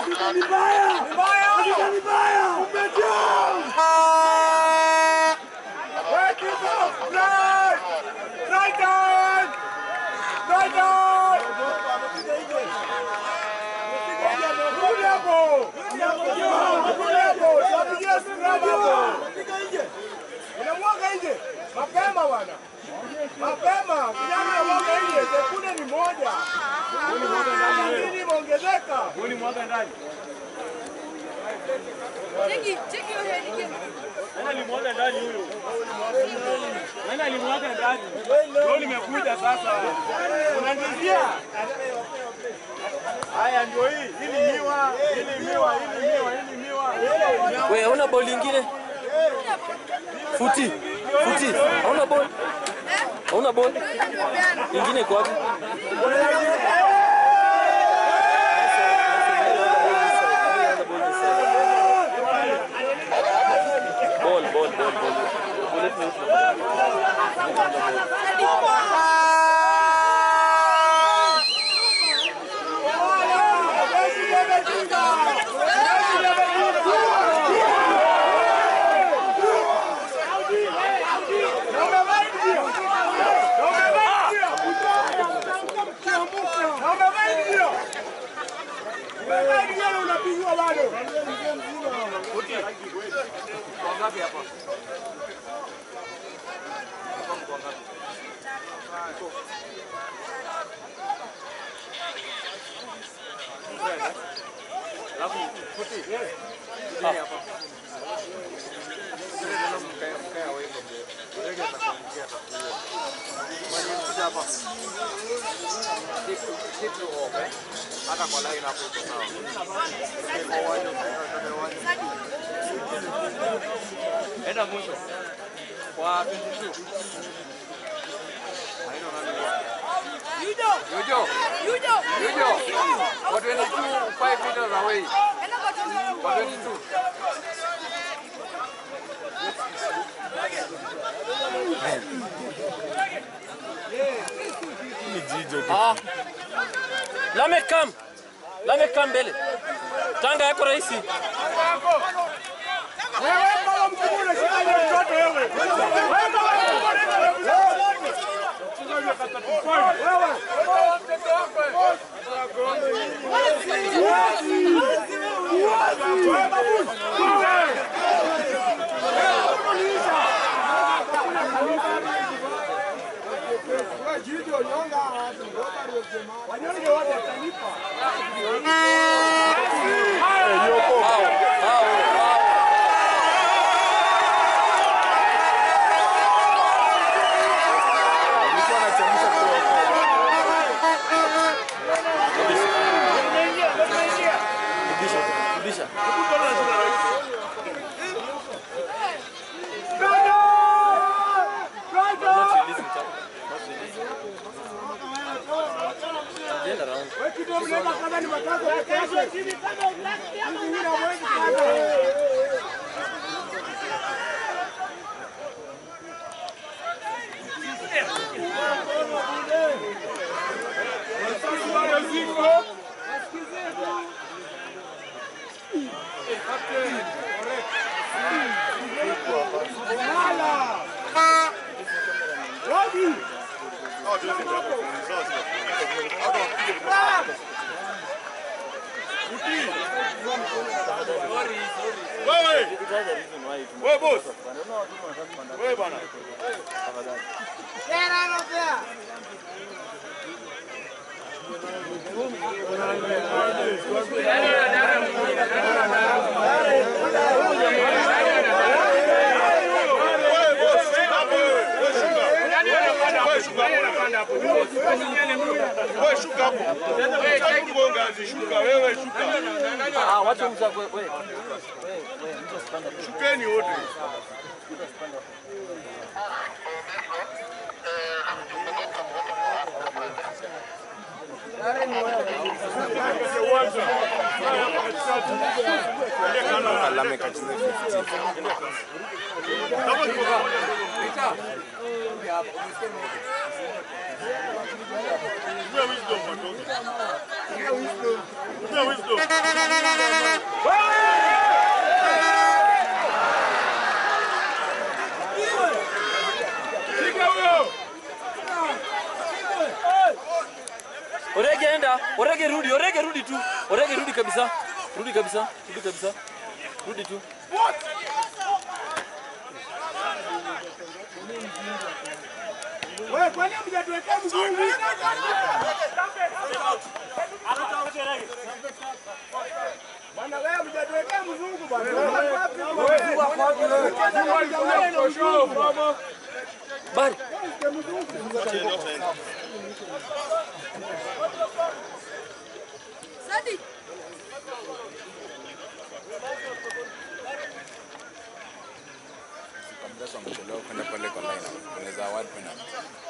Unamwaga nje mapema bwana, mapema kijana, unamwaga nje, sekunde ni moja, nini imeongezeka? Cheki, cheki hiyo heading. Nani alimwaga ndani huyo? Nani alimwaga ndani? Ndio nimekuja sasa. Unanizia? Haya ndio hii. Hili miwa, hili miwa, hili miwa, hili miwa. We, hauna ball ingine? Futi. Futi. Hauna ball? Hauna ball? Ingine iko wapi? Ball, ball, ball, ball. Bullet neutral. Unapigwa bado. Enda mwisho. Kwa 22. Yudo, Yujo, Yudo. Yujo. Kwa 22, 5 meters away. Enda kwa tuzo. Kwa 22. Ah. Lamek kam. Lamek kam mbele. Tanga yako rahisi. Wewe baba mkubwa unashika ile mtoto wewe. Wewe baba Wanyonge wote watalipa. Wow. Wow. Wow. Rudisha. Rudisha. Not releasing tap. Not releasing. Agenda round. Wewe kidogo mnaweka kama ni matatu peke yake. Hivi huna mwezi sana. Wapi? Wewe, wewe boss. Wewe bwana. Wewe boss, shuka hapo wewe. Wewe shuka. Wewe shuka hapo. Wewe shuka hapo. Sasa kugonga shuka wewe shuka. Ah, watu mza wewe. Wewe, wewe, mtu asipanda. Shukeni wote. Tumia wisdom watoke. Tumia Hakuna wisdom. Shika huyo. Orege enda, Orege rudi, Orege rudi tu. Orege rudi kabisa. Rudi kabisa. Rudi kabisa. Rudi tu. Wewe kwani mjatuwekea mzungu? Bwana wewe mjatuwekea mzungu bwana. Bari. Sadi. Mdasa wamechelewa kwenda pale kwa line. Unaweza award penalty.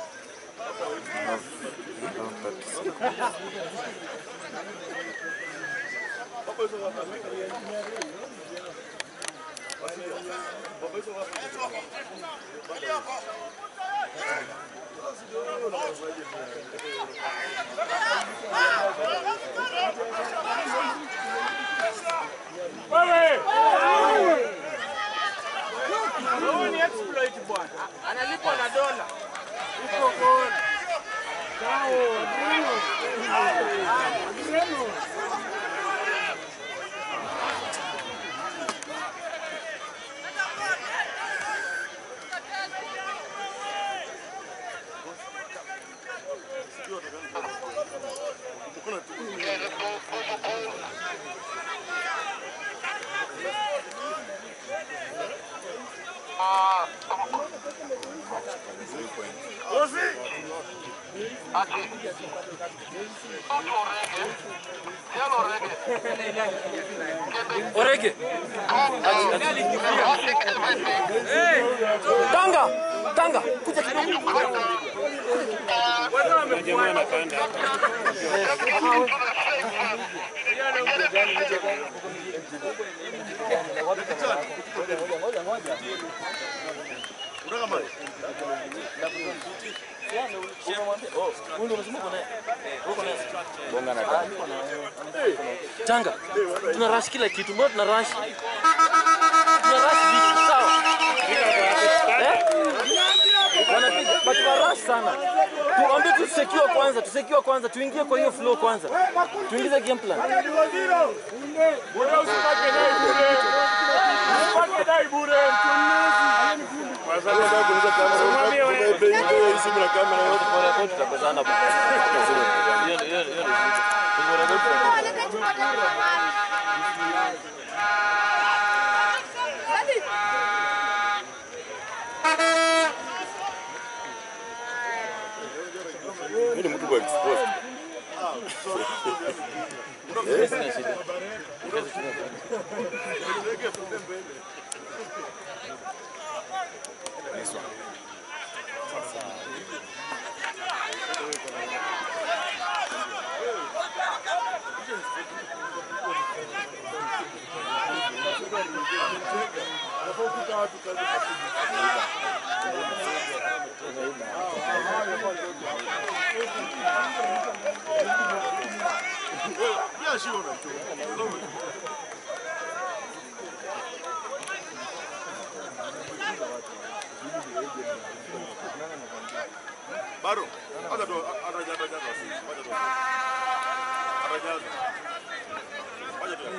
Huyu ni exploit bwana. Analipwa na dola. Iko goli. Orege. Tanga. Tanga. Kuja kidogo. Bonga na tano. Tanga. Tuna rush kila kitu. Mbona tuna rush? Tuna rush vitu, sawa? Eh? Wanapiga, but tuna rush sana. Tuambie tu secure kwanza, tu secure kwanza, tuingie kwa hiyo flow kwanza. Tuingize game plan. Bure usipake dai bure. Usipake dai bure. Kwa sababu nataka kuuliza kamera. Tumebe hiyo simu na kamera yote. Tutapezana bwana. Hiyo hiyo hiyo. Sadi. Mimi ni mtu kwa exposed. This one. Bado. Hata tu atajaza jaza sisi. Wacha tu. Atajaza. Wacha tu.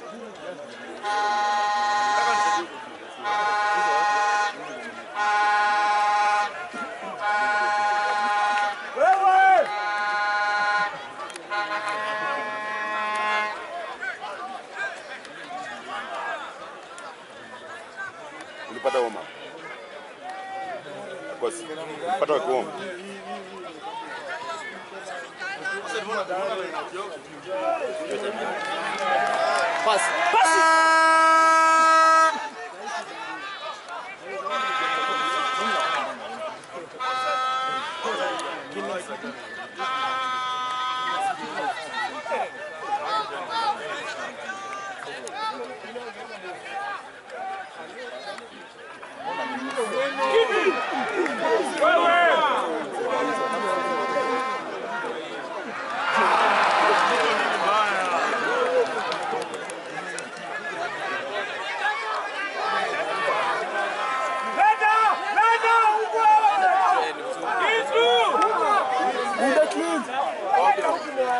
Nataka nisaidie. Wewe! Ulipata homa. Kwa si. Ulipata kuoma. Pass. Pass.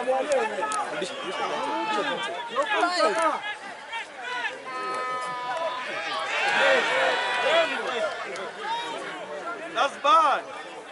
That's bad.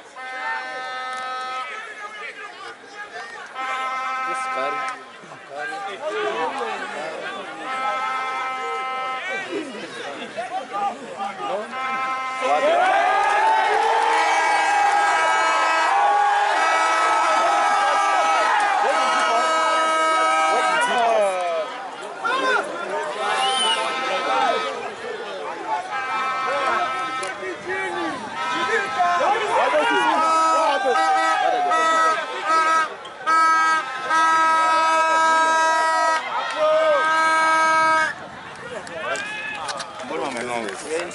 Mbona wamenonga?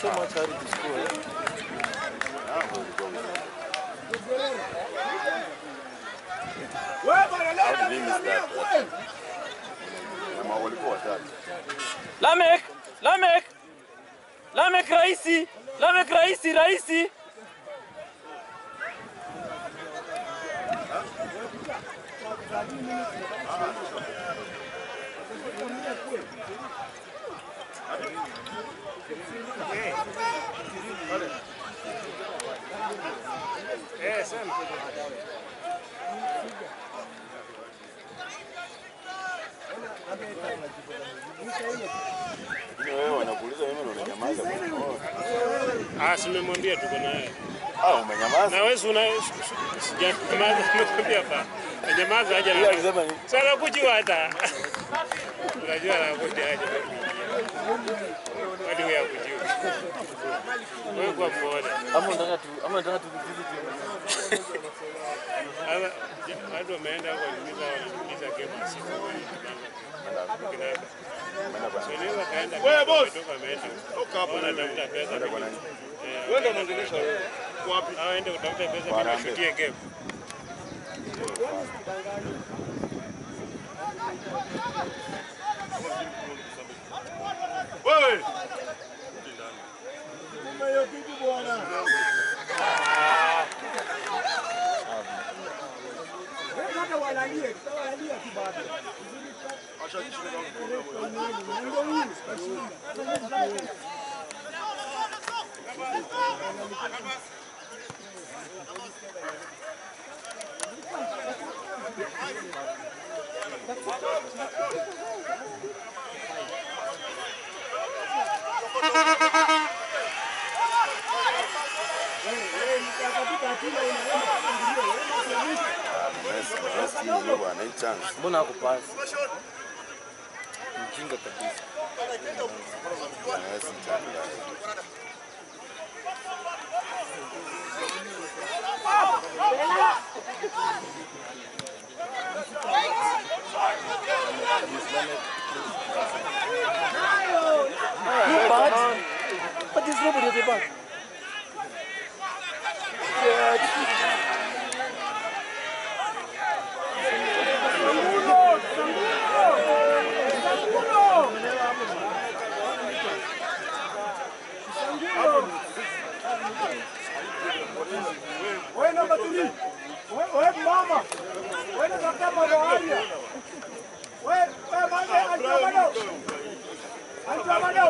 Wewe bwana leo How did he miss that? Kama walikuwa watatu. Lamek, Lamek, Lamek raisi, Lamek raisi, raisi. Lakini wewe wanakuuliza mimi ndo unanyamaza. Oh. Ah, simemwambia tuko naye. Ah, umenyamaza. Na wewe si una sijanyamaza, nimekwambia pa. Nyamaza haja Yeye na. alisema ni Sasa kujua hata. Unajua la kuja haja. Hadi wewe kujua. Wewe kwa muone. Ama unataka tu, ama unataka tu visit Sasa ja- watu wameenda huko kuuliza wanauliza game siku wewe. Unaweza kaenda. Wewe boss. Ameenda. Toka hapo na tafuta pesa. kwa nani? Wewe ndio unaongelesha wewe. Wapi? Ah, ende utafute pesa mimi Harambee. nishutie game. Wewe. Hiyo kitu bwana. Wewe hata walalie, tutawalia tu bado. Messi, Messi hiyo bwana, hii chance. Mbona hakupasi? Mjinga kabisa. Messi chance. But, but there's nobody at the back. Wewe namba 3. Wewe wewe mama. Wewe unatafuta mambo haya. Wewe wewe mama antamano. Antamano.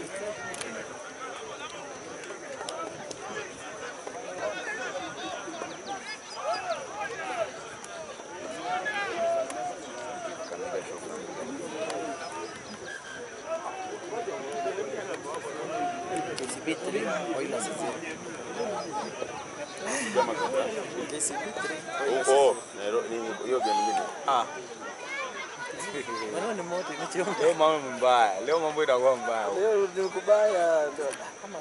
KCB 3, Oilers 0. KCB 3. Huko Nairobi nini hiyo game nyingine? Ah. Maneno ni moto imechemka. Leo mambo mbaya, leo mambo itakuwa mbaya. Leo ni kubaya. Kama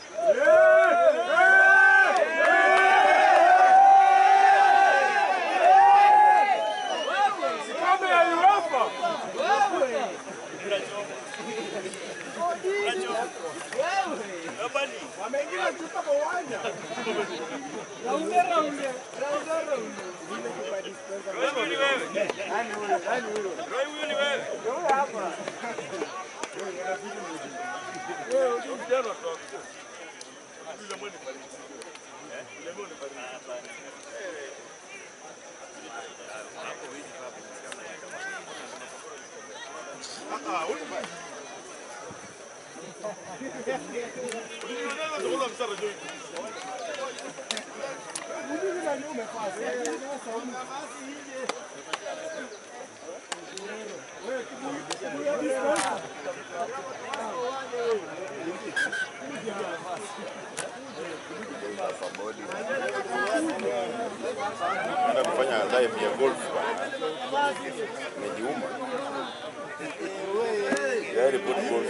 Kombe ya UEFA. Wameingia chupa kwa uwanja. Raunde raunde. Raunde raunde. Wewe ni wewe. Nani huyo? Nani huyo? Wewe ni wewe. Wewe hapa. Wewe ndio kijana wa Naenda kufanya live ya golf bwana. Nimejiuma. Gari put golf.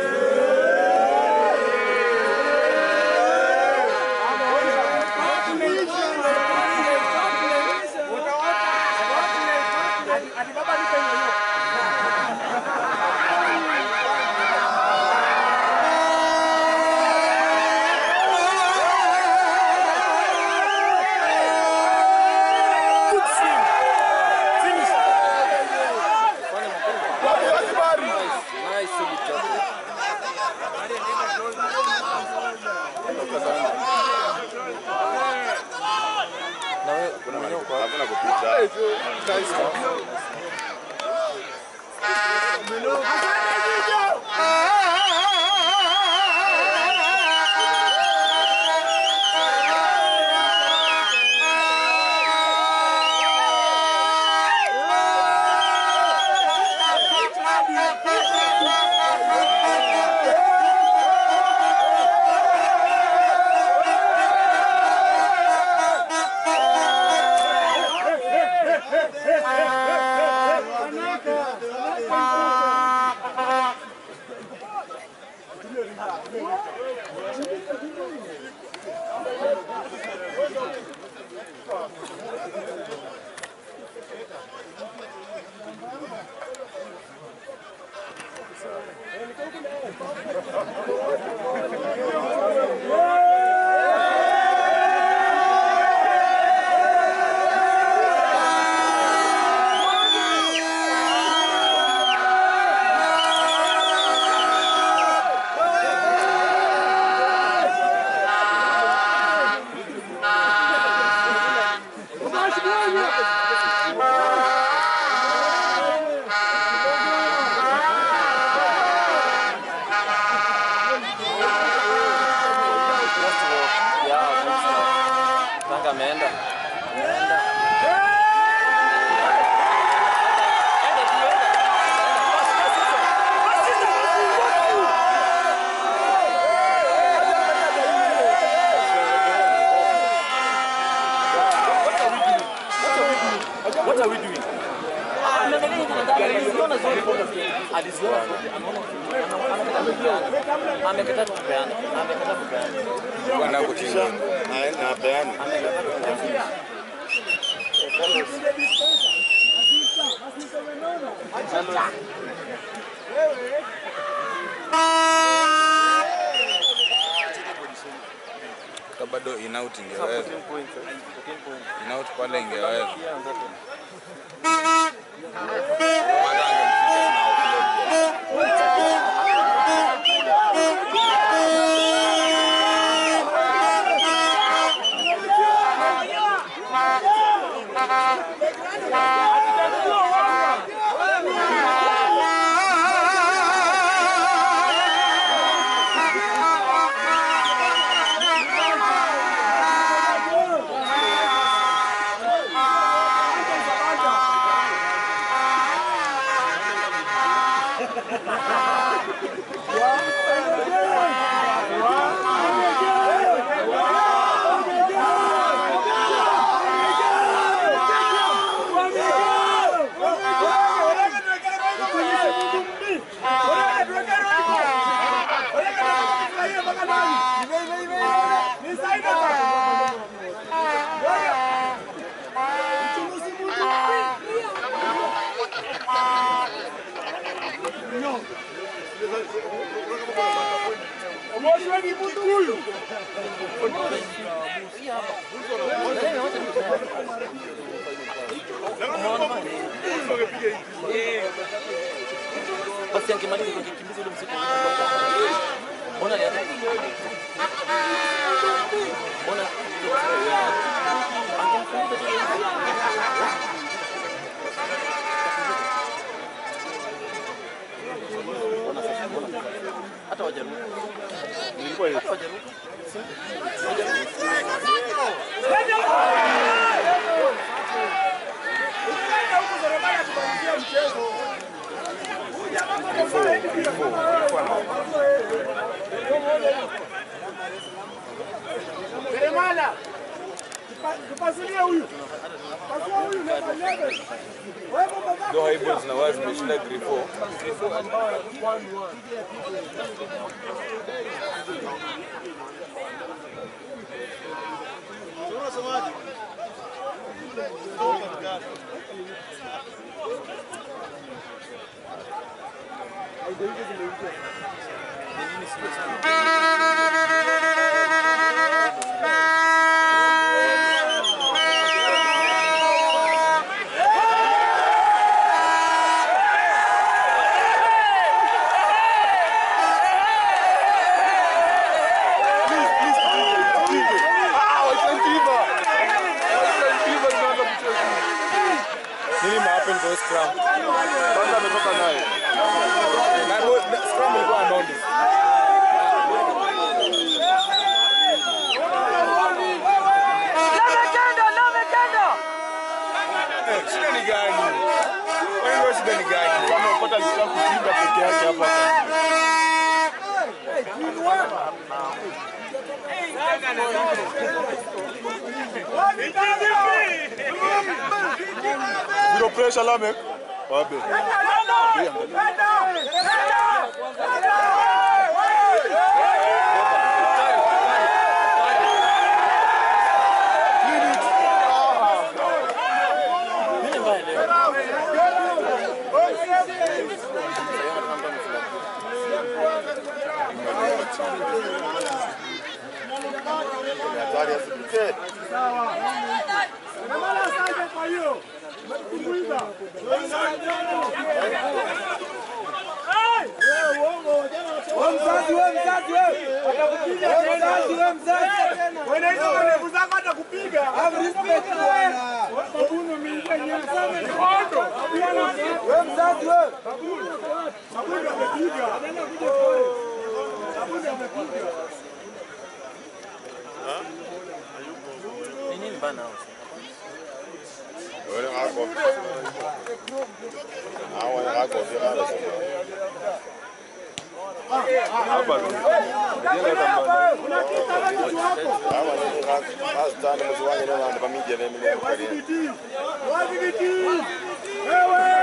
Good swing. Finish. Nice, nice solid job. Na wewe Kuna hakuna kupita. Tanga ameenda. Ameenda. Enda tu, enda. Pass, pass hizo. Pass hizo. What are we doing? Ah, anaangalia hivi na ndani, aliziona zote. Aliziona zote. Anaona anaona- amekataa kupeana. Amekataa kupeana. Bwana kutinga. Na na peana. Ka bado inaut ingeweza. Inaut pale ingeweza. Hata angemfikisha na offload. Basi angemaliza kukimbiza ule msitu. Mbona alianza? Mbona angemkimbiza tu. Seremala. Tupasulie huyu. Pasua huyu level level. Wewe baba. Ndio hivyo zinawazi zimeshinda grifo. Nini mahappen kwa scrum? Kwanza ametoka nayo. Na bo- na- scrum ilikuwa nondi. Eh, Shida ni gani? Kwani ndio shida ni gani? Kama upata alitaka kutinga peke yake hapa. Zero pressure Lamek. Wabe. Nini mbaya leo? Hatari asipite. Seremala asante kwa hiyo. Umetutumbuiza. Wewe uongo jana Wewe mzazi, wewe mzazi, wewe. atakupiga Wewe tena. mzazi, wewe mzazi tena. Wewe hizo ndevu zako atakupiga. Have respect bwana. Babuno mingia nyasa sana kondo. Wewe mzazi, wewe. Babuno amepiga. Anaenda kuja pole. Babuno amepiga. Ni nini bana? Wale wako. Hao wako vile Hapa ndio. Unakita wewe kitu hapo. Hawa ni hasa tano mwezi wangu leo ndio pamija vile mimi kwa Wadhibiti. Wadhibiti. Wewe.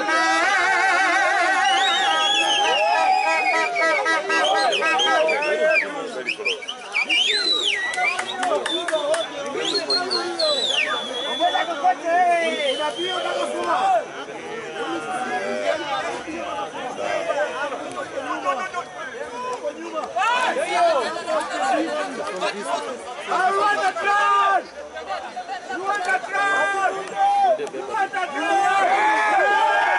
Ngoja kukote. Unapiga utakasoma. I want the crowd! You want the crowd! You want the crowd!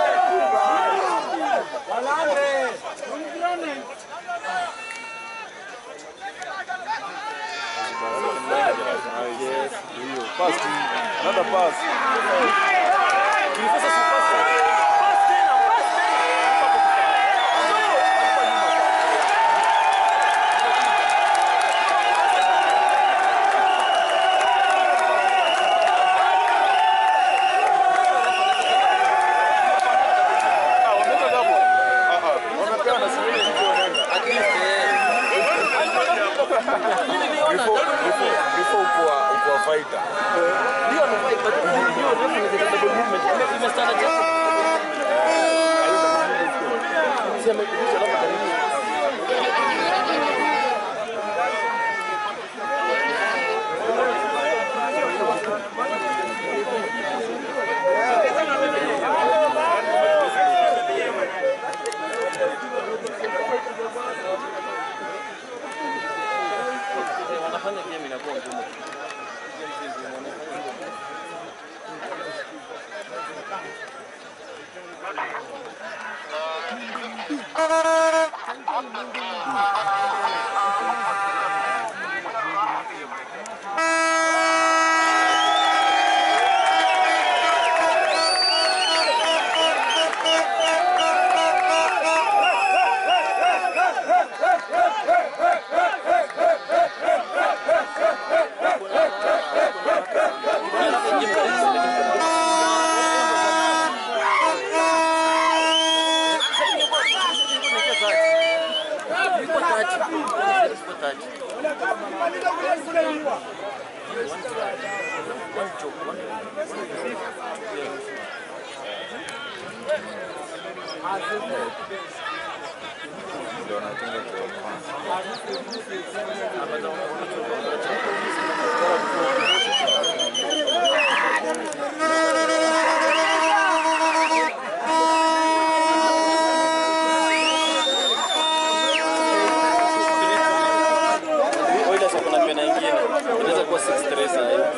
Yes, hiyo. Pass. Another pass. Tulikosa si pass. Pass tena, pass tena. Ah, wameweka double. Ah ah. Wamepewa na sivile hizo wanaenda. Before before before ukuwa ukuwa fighter. Ndio amefai but hiyo refu ni double movement. Ime- Imestana japo. Si amekurudisha labda karibu. Eh, wanafanya game inakuwa ngumu. Hey, Ndio natunga kwa kwanza. Oilers wako na pena ingine. Inaweza kuwa 6-3 saa hii.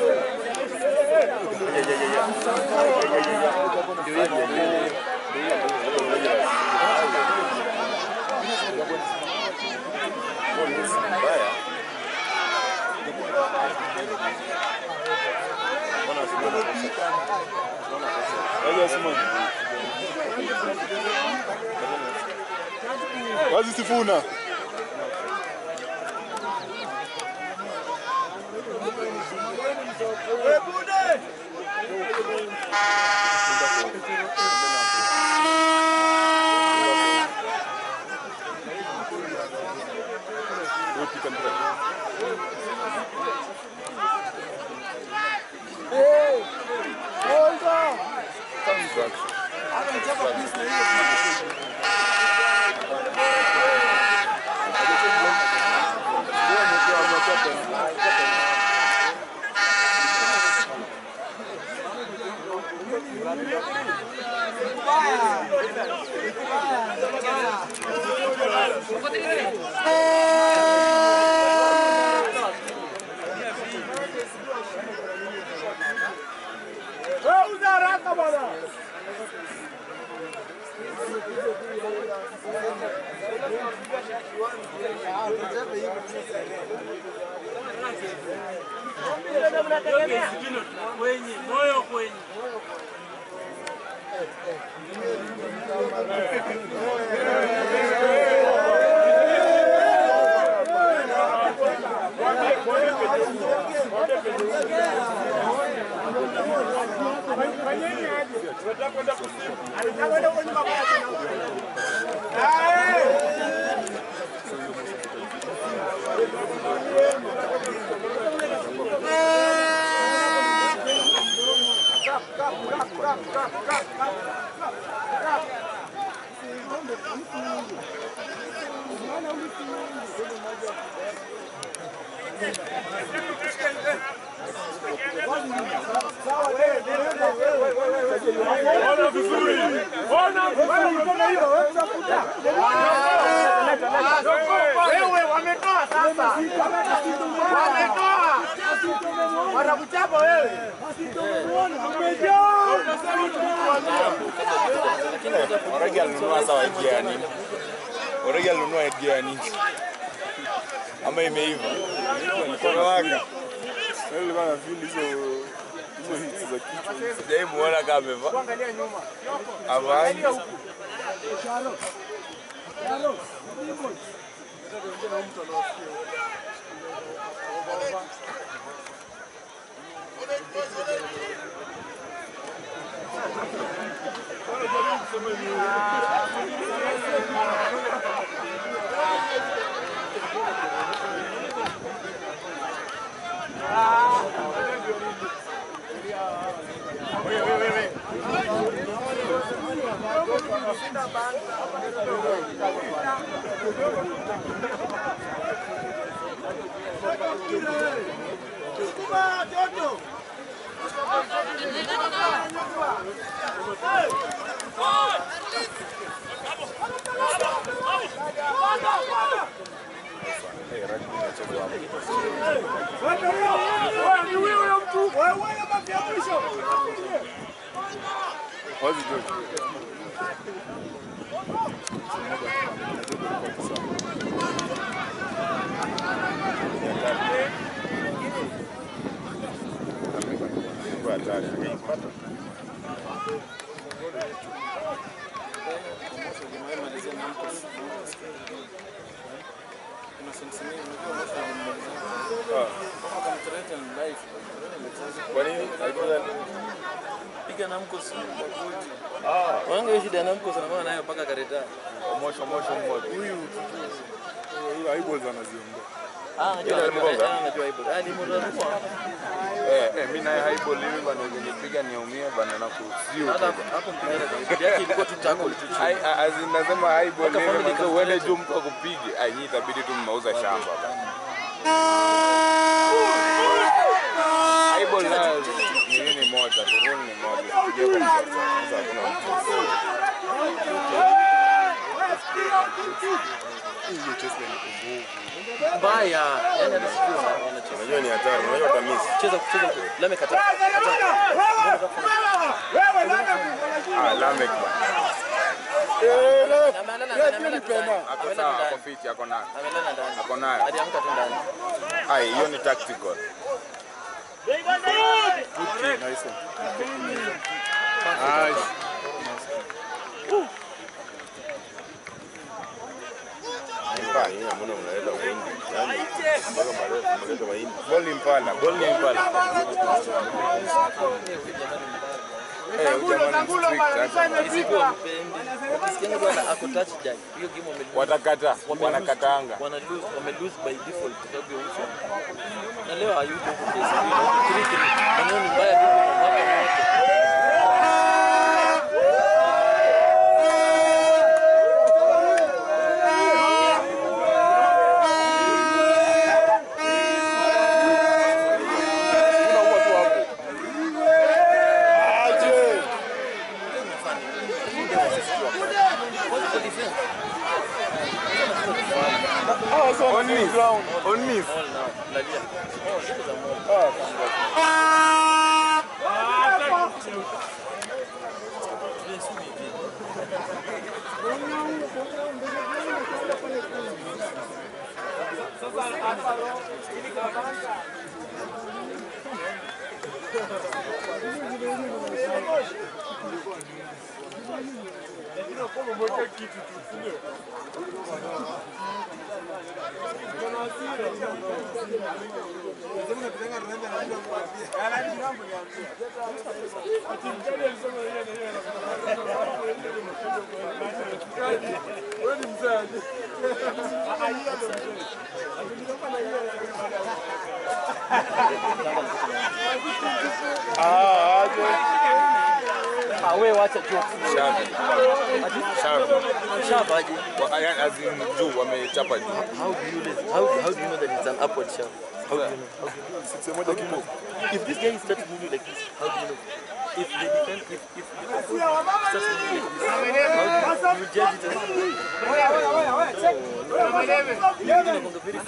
Mbaya. Waje Simon. Wazi Sifuna. Wewe uza haraka bwana. Kwenye moyo kwenye Fanyeni aje. Tunataka kwenda kusimu. Anataka kwenda huko nyuma kwa tena. Ah, Ona vizuri. Ona vizuri. Wewe wametoa sasa. Wametoa. Wanakuchapa wewe. Oregi alinunua sawa idea ya nini? Oregi alinunua idea ya nini? Ama imeiva? Korowanga. Nilikuwa na feel hizo hizo hits za kichwa. Sijai muona kama amevaa. Angalia nyuma. Avai. Wewe ni huyo huyo mtu. Wewe wewe mafia mwisho. Wazi George. Kwa hatari. Angeipata. Kwa nini? Alikuwa Piga na mkosi. Wanga hiyo shida ya namkosi na maana nayo mpaka kareta. mosho mosho mmoja. Huyu huyu aibu anaziondoa. Ah, najua Yule najua. mgonga? Ah, najua hivyo. Ah, ni mrarua. Eh, eh, mimi naye highball hivi bana ukinipiga niumie bana na kusiu. Hata hapo hapo mpira kwa yake ilikuwa tu tackle tu chini. Ai azi nasema highball Mpaka hivi family bana uende juu mtu akupige. Ai nyinyi itabidi tu mmeuza shamba bana. Highball na ni nini moja, tu rule ni moja. Sije kwa mtoto. Sasa hakuna mtu. Hiyo chesi ni kumbuvu. Mbaya. Yaani hata sijui wana- wanacheza. Unajua ni hatari, unajua utamiss. Cheza kucheza. Lame kata. Ah, Lamek bana. Amelala amelala ndani. Ako sawa, ako fit, ako nayo. Amelala ndani. Ako nayo. Aliamka tu ndani. Ai, hiyo ni tactical. Ball ni mpana, ball ni mpana. Eh, huyu jamaa ni strict, acha. Isipokuwa mpendi. Wakisikianga tu ana ako touchdown. Hiyo game wame Watakata, wanakataanga. wana lose wame lose by default kwa sababu ya uso. Na leo hayuko huko kesi. 3-3. Maneno ni mbaya vipi na mwaka wote. On knees, on knees. All now. Lalia. Oh, siku za moto. Ah, wewe wacha jokes. Shavi. Shavi. Shaba aje. Wa- aya- as in juu, wamechapa juu. How do you listen? How, how do you know that it's an upward shaft? How do you know? How do you know? How do you know? If this guy starts moving like this, how do you know? If the defense, if if, if starts moving like this, how do you, you judge it as Inakuanga very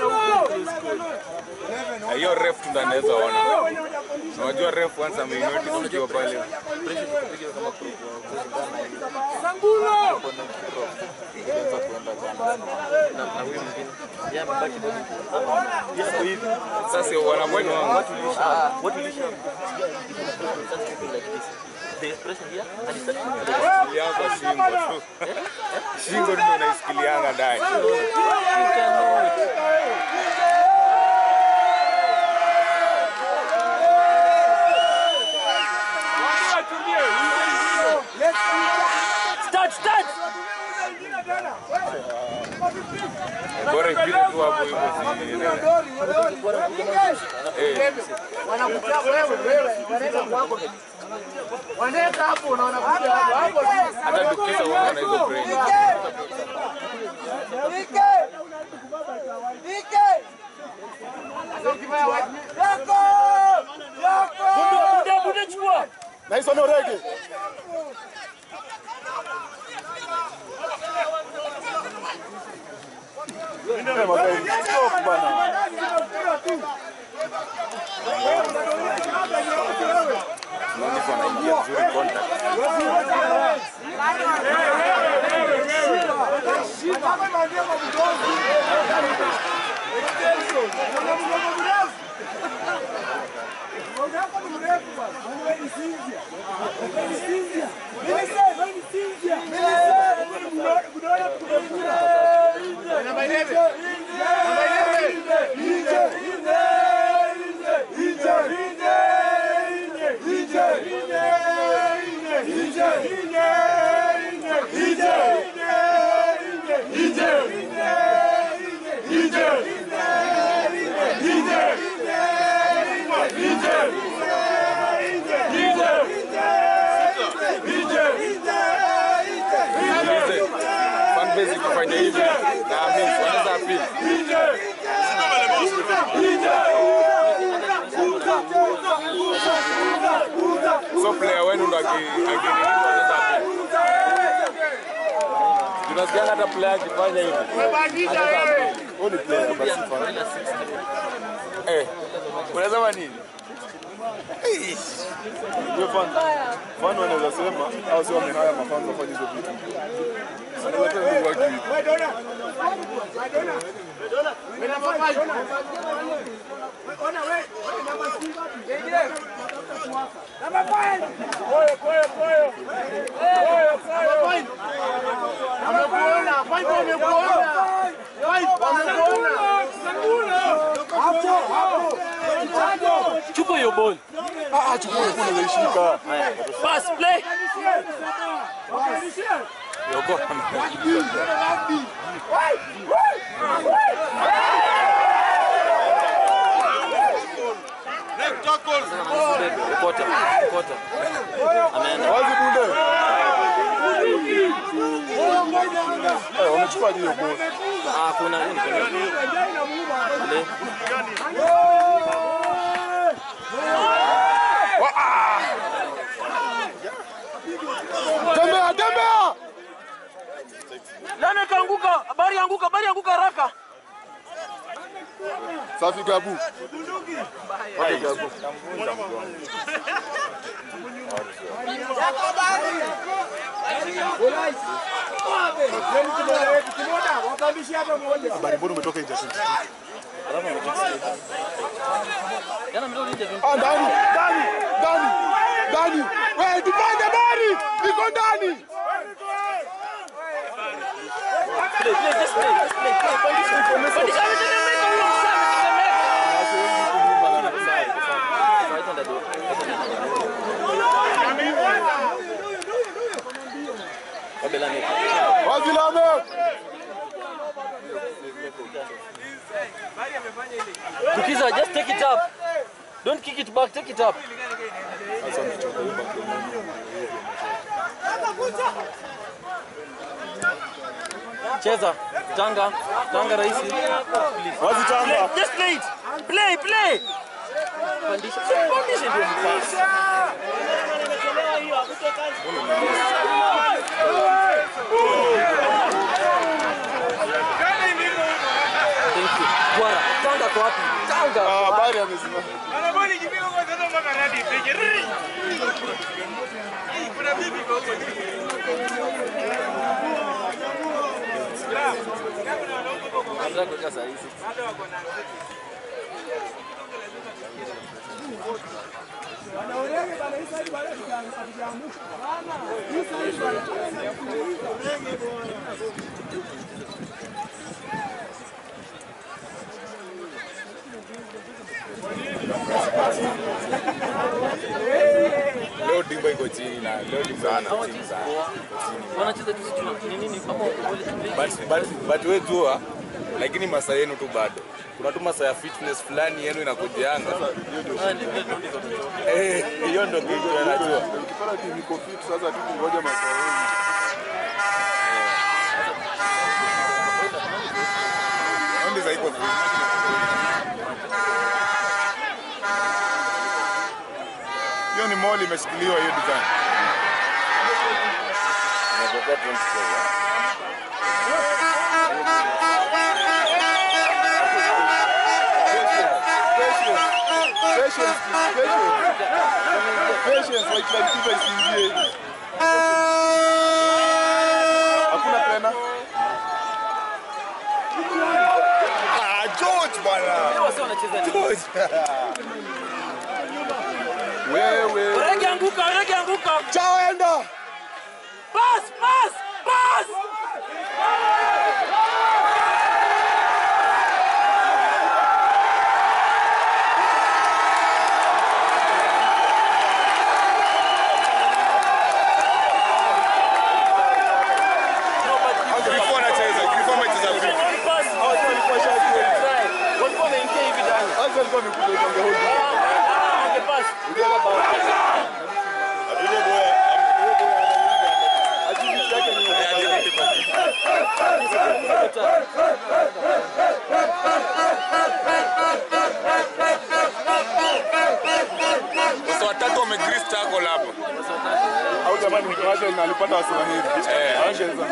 Na hiyo ref tu ndo anaweza ona. Unajua ref once ameinoti ukiwa pale. pressure kupiga kama pro kulingana na hivi. Sangulo. Kuanza kuenda sana. Na na huyu mwingine. Yeye amebaki bado. Yeye ako hivi. Sasa wanabwani wangu. What will you show? What will you show? Starts moving like this. The expression here and he starts moving like this. Ilianza shingo tu. Shingo ndio unaisikilianga ndani. You cannot. Start, start! Bora ipite tu hapo hivyo si Eh, Wanakutaka wewe wewe, wanaweka kwako. Wanaweka hapo na wanakuja hapo hapo. hata tukisa unaona hizo brain. Buda, buda, chukua! Unaona mtu anaingia vizuri contact. Ije! aki- akinini sasa hapo. Tunasikianga hata player akifanya hivi. Huyu ni player basi fan. Eh, unasema nini? Hiyo fan. Fan wanaweza sema au sio wamehaya mafans wafanye hizo vitu. Anaweza tu ndugu wake. Amekuona, Fight amekuona. Fight amekuona. Chupa hiyo ball. Ah, chukua kuna unaishika. Pass play. Yoko. Kota. Kota. Ameenda. Wazi bunde. Eh, wamechukua hiyo ball. Ah, kuna nini? Play. Tembea, tembea. Nani kaanguka? Bari anguka, bari anguka haraka. Safi Gabu. Wapi Gabu? Habari mbona umetoka nje tu? Jana mdogo nje tu. Ah, ndani, ndani, ndani, ndani. Wewe tupande ndani. Iko ndani. Play, play, just play, just play, play. Pandisha. Pandisha ametetemeka huyo msame, ametetemeka. Fight under the- Kabla ni. Wazi Lame. Tukiza, just take it up. Don't kick it back, take it up. Cheza. Tanga. Tanga rahisi. Wazi Tanga. Just play it. Play, play. Pandisha. Pandisha ndio mpasi. Thank you. Bwana, Tanga kwa wapi? Tanga. Ah, habari amesimama. Nataka kuweka saa hizi. Leo Dimba iko chini na leo Dimba iko chini sana. Wanacheza tu sijui ni nini hapo wale But, but, but we jua lakini masaa yenu tu bado kuna tu masaa ya fitness fulani yenu inakujianga Ah, ndio ndio ndio. Eh, hiyo ndo kitu anajua Ukipata timu iko fit sasa tu kungoja masaa. Raundi za iko hiyo ni mall imeshikiliwa hiyo design Inakuwa 20 Patience, patience. Patience, white line fever isiingie. Hakuna tena. Ah, George bwana. Wase wanacheza nini? George. Wewe. Rege anguka, rege anguka. Chao enda. Pass, pass, pass. Before anacheza, before amecheza free. Pass. Try. Walikuwa wameingia hivi ndani. Sasa alikuwa amekuja kwa hold. Ah, angepass. Agility yake ni Sasa watatu wamegrease tackle hapa. wake na alipata Waswahili. Eh. Hawangeweza.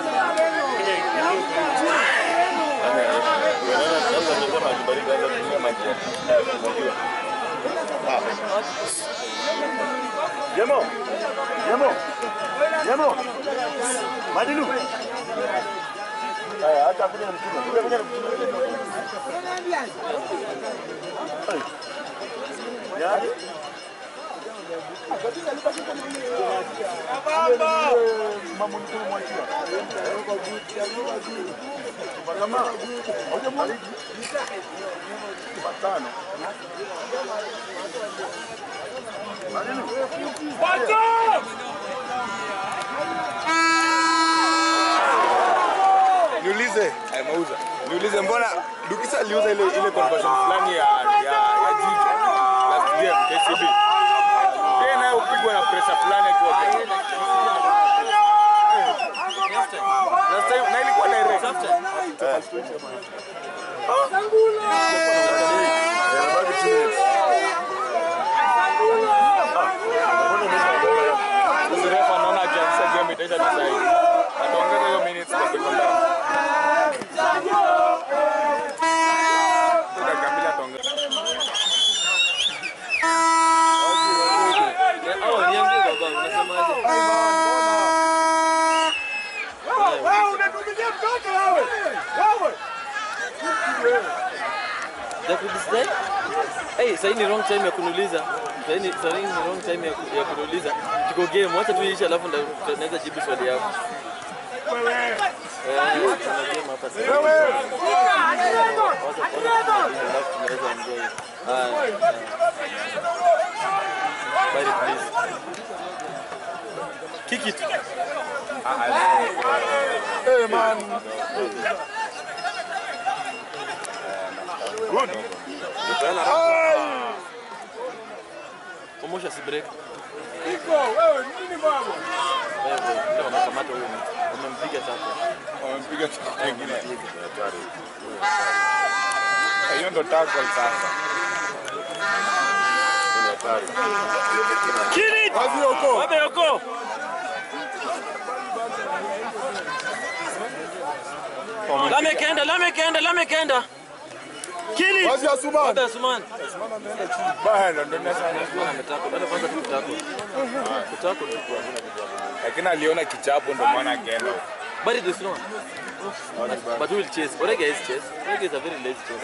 Jemo. Jemo. Jemo. Madilu. Haya, hata kuja na mtume. Kuja kuja na mtume. Ya. Baba. Mama mkuu mwachia. Kama hoja mwali. Patano. Niulize, eh, mauza. Niulize mbona Dukisa aliuza ile ile conversion fulani ya ya ya Jijo last game KCB. Yeye naye upigwa na pressure fulani akiwa bench. Last time na ilikuwa direct. Sasa refa anaona akianzisha game itaisha tu saa hii. Ataongeza hiyo minutes kwa sekunde. Dakika mbili ataongeza. Au niambie baba, unasemaje? Wewe unatumia mtoto wewe. Wewe. Jakudisdai? Hey, sasa ni wrong time ya kuniuliza. Sasa ni sasa ni wrong time ya, ku- ya kuniuliza. Tuko game, wacha tu iishe alafu ndio tunaweza jibu swali yako. Eh, tuna game hapa sasa. Wewe. Wacha wacha tumalize, alafu tunaweza enjoy. Haya. Bye please. Kick it. Hey man. Omosha si break. Iko wewe nini baba? Wewe ndio wanakamata huyo mtu. Wamempiga tatu. Wamempiga tackle nyingine. Hiyo ndo tackle sasa. Kazi yoko. Wabe yoko. Lame kenda, lame kenda, lame kenda. Kili. Kazi ya Suman. Wabe Suman. Bana ndo nasema. Ametako. Bado kwanza tukutako. Kutako tu kwa. Lakini aliona kichapo ndo maana akaenda. But it is not. But, but we will chase. Orega is chase. Orega is a very lazy chase.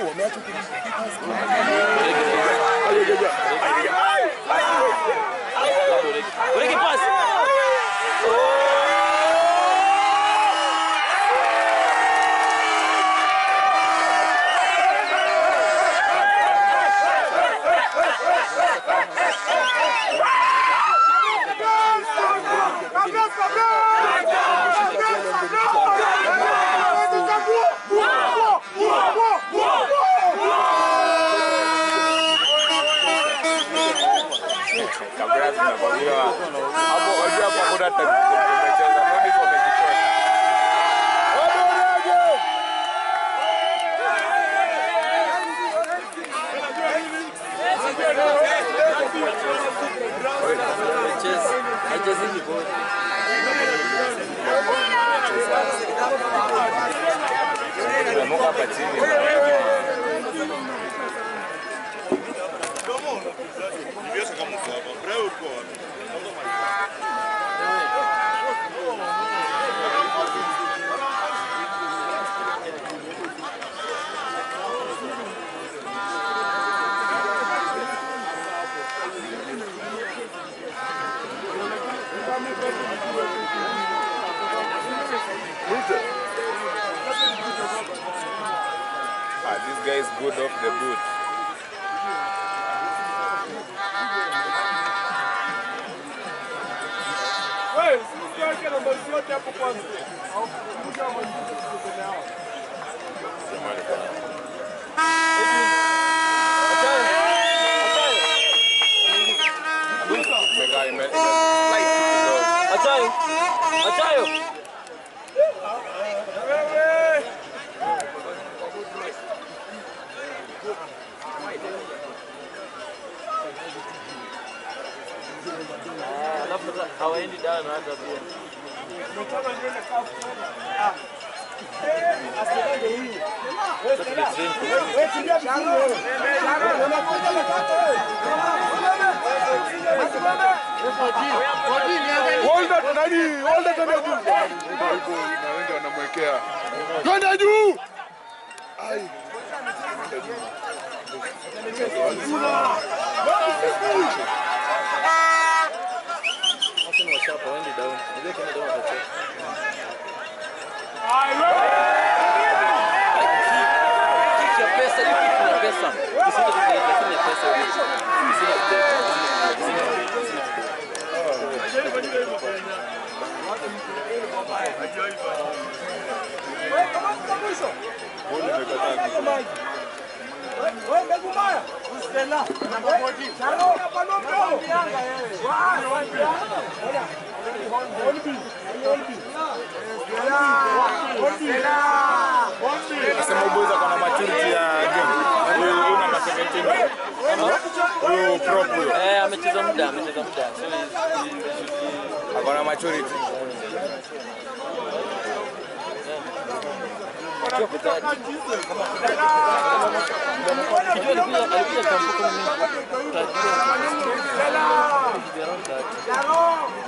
Orega. Orega pass. Kabla tunakwambia hapo wajua hapo hakuna hata tumecheza. Ndio wamejitoa. Chase. Haicheziki bora. Tunamuka hapa chini. Ah, this guy is good off the boot. Wewe usiweke nambari yote hapo kwanza. Au kuja hapo mbele yao. Imekaa ime- ime- slight kidogo. Achayo. Achayo. Ah, Alafu sasa hawaendi dawa na hata pia. Hold that nani, hold that nani juu. Huko na wengi wanamwekea. Twende juu. Ai. Watu ni wachapa, waende down. Unajua kama down watachoka. Kitu ya pesa, hiyo kitu ya pesa. Usiende kudate, lakini ya pesa wewe. Usiende kudate. Nasema uboza kuna maturity ya game. Huyu huyu namba 17. Huyu prop huyo. Eh, amecheza muda, amecheza muda. So he- he- Akona maturity. Kijua kutati. Kijua alikuja alikuja kampo kama mimi. Tajiri.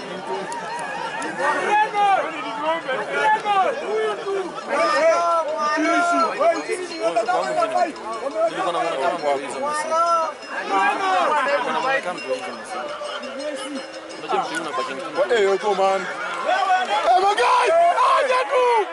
Nilikuwa namuona kama mtu hizo msimu. Nilikuwa namuona kama mtu hizo msimu. Unajua mtu yule unabaki ni Eh, yuko man. Eh, my guy! Aje tu.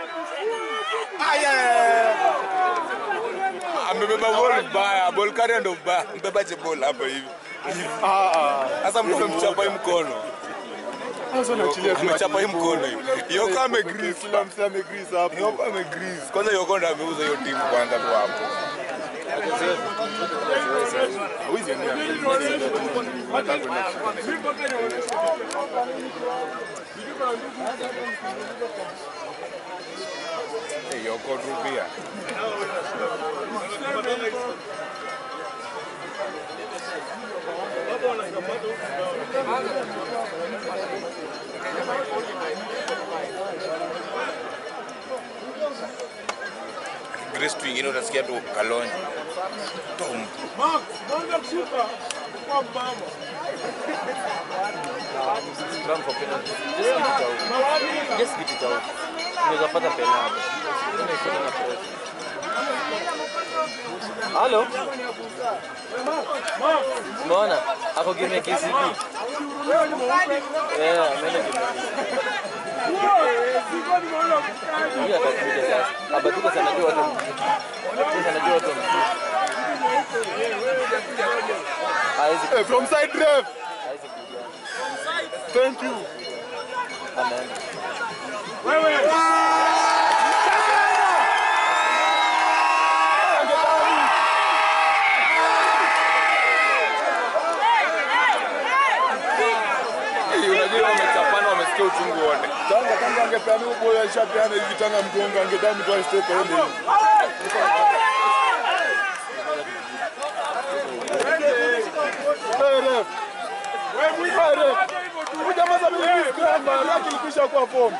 Amebeba ball mbaya, ball carrier ndo mbaya. Mbebaje ball hapa hivi? Ah ah. Sasa mtu amechapa hii mkono. Sasa naachilia tu. Amechapa hii mkono hivi. Yoko amegrease. Kila msee amegrease hapo. Yoko amegrease. Kwanza Yoko ndo ameuza hiyo timu kwanza tu hapo. Hawezi enda. Hata kwenda. Eh, Yoko Rubia. Grace tu ingine utasikia tu Kalonzo. Tom. Run for penalty. Just get it out. Just get it out. Unaweza pata penalty. Tena iko na press. Halo? Umeona? Ako game ya KCB. Eh, ameenda game ya KCB. Huyu atakuja sasa. Abatuka sana anajua watu mjini. Sasa anajua watu mjini. Hawezi Eh, from side ref. hawezi kuja. Thank you. Ameenda. Eh, Unajua wamechapana wamesikia uchungu wote. Tanga tanga angepeana huyo boy alishapeana hivi tanga mgonga angedami tu step aende hivi. Hey, ref. Hey, ref. Huyu jamaa sasa mimi kwamba yake ilikwisha kuwa form.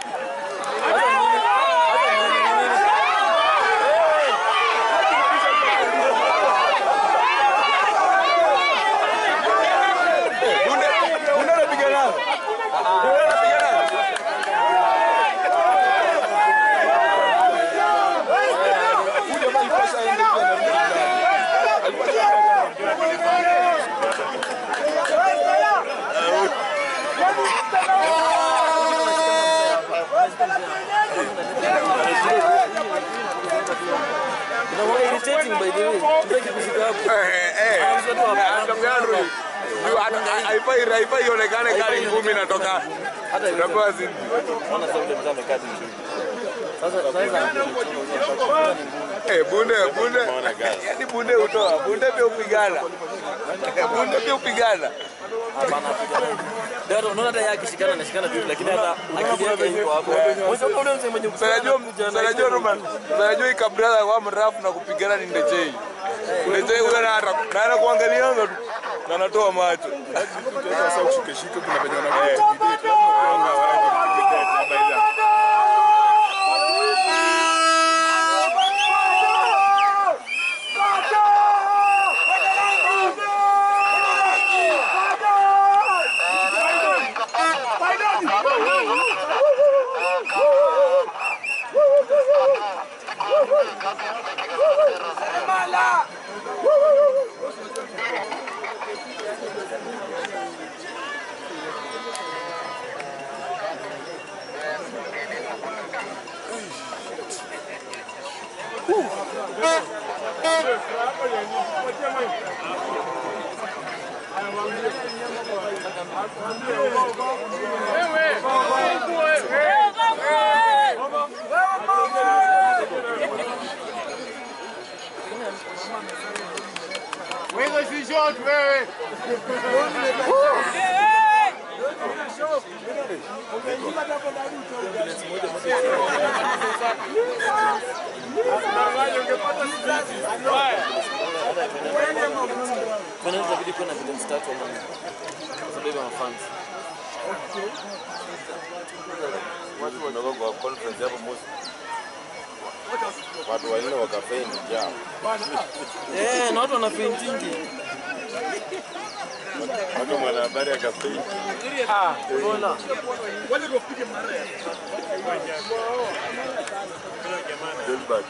Bunde bunde anapiga nao. Bunde anapiga nao. Huyu jamaa alipasha aende pia na rudi ndani. Alipasha Inakuwa irritating by the way. Tutaki kufika hapo. Eh, eh. Anakwambia Andrew, juu hata- haifai haifai ionekane kali ngumi inatoka. Hata hivyo. Unapewa zidi. Ona sasa ule mzee amekaa vizuri. Sasa sasa Eh, bunde bunde. Yaani bunde utoa. Bunde pia upigana. Eh, Bunde pia upigana. hapana apigana. Ndio unaona hata yeye akishikana anashikana tu lakini hata akili yake iko hapo. Mwisho ule mzee mwenye Sanajua sanajua Roman. Sanajua hii kabla kwa mrafu na kupigana ni Ndechei. Ndechei huyo na na anakuangalianga tu. Na anatoa macho. sasa ushike shike kuna venye wanakuja. Lazima uanga waje. Wewe si short wewe. Kwa nini inabidi kuwa na videos tatu ama nne? Sababu ya mafans. Watu wanatoka kwa conference hapo Mosi. Watu wanne wakafeni jao. Eh, na watu wana paintingi. Watu mwanahabari akafeni. Ah, unaona? Delbert.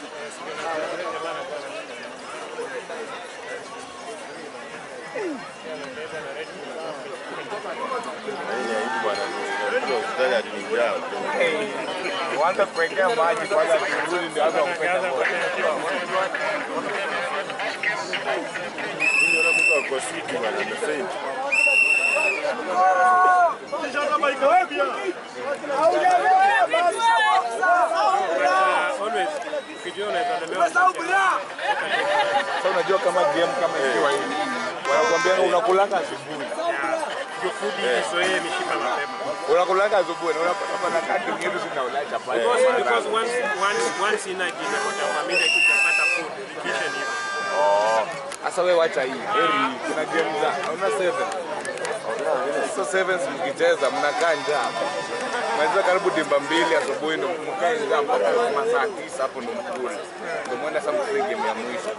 Yeye aibu bwana. Ndio hospitali alinijaa. Kwanza kuwekea maji kwanza turudi ndio hapo kupenda. Mimi naona mtu ako siki bwana amefeni. Sasa unajua kama game kama ikiwa hivi. Wanakuambia unakulanga asubuhi. Unakulanga asubuhi na unapata pana kati ngine zinaula chapati. Oh. Sasa wewe wacha hii. Heri kuna game za hauna 7. So sevens mkicheza mnakaa njaa. Mnaweza karibu dimba mbili asubuhi ndo mkae njaa mpaka masaa tisa hapo ndo mkule. Ndio mwenda sasa mkule game ya mwisho.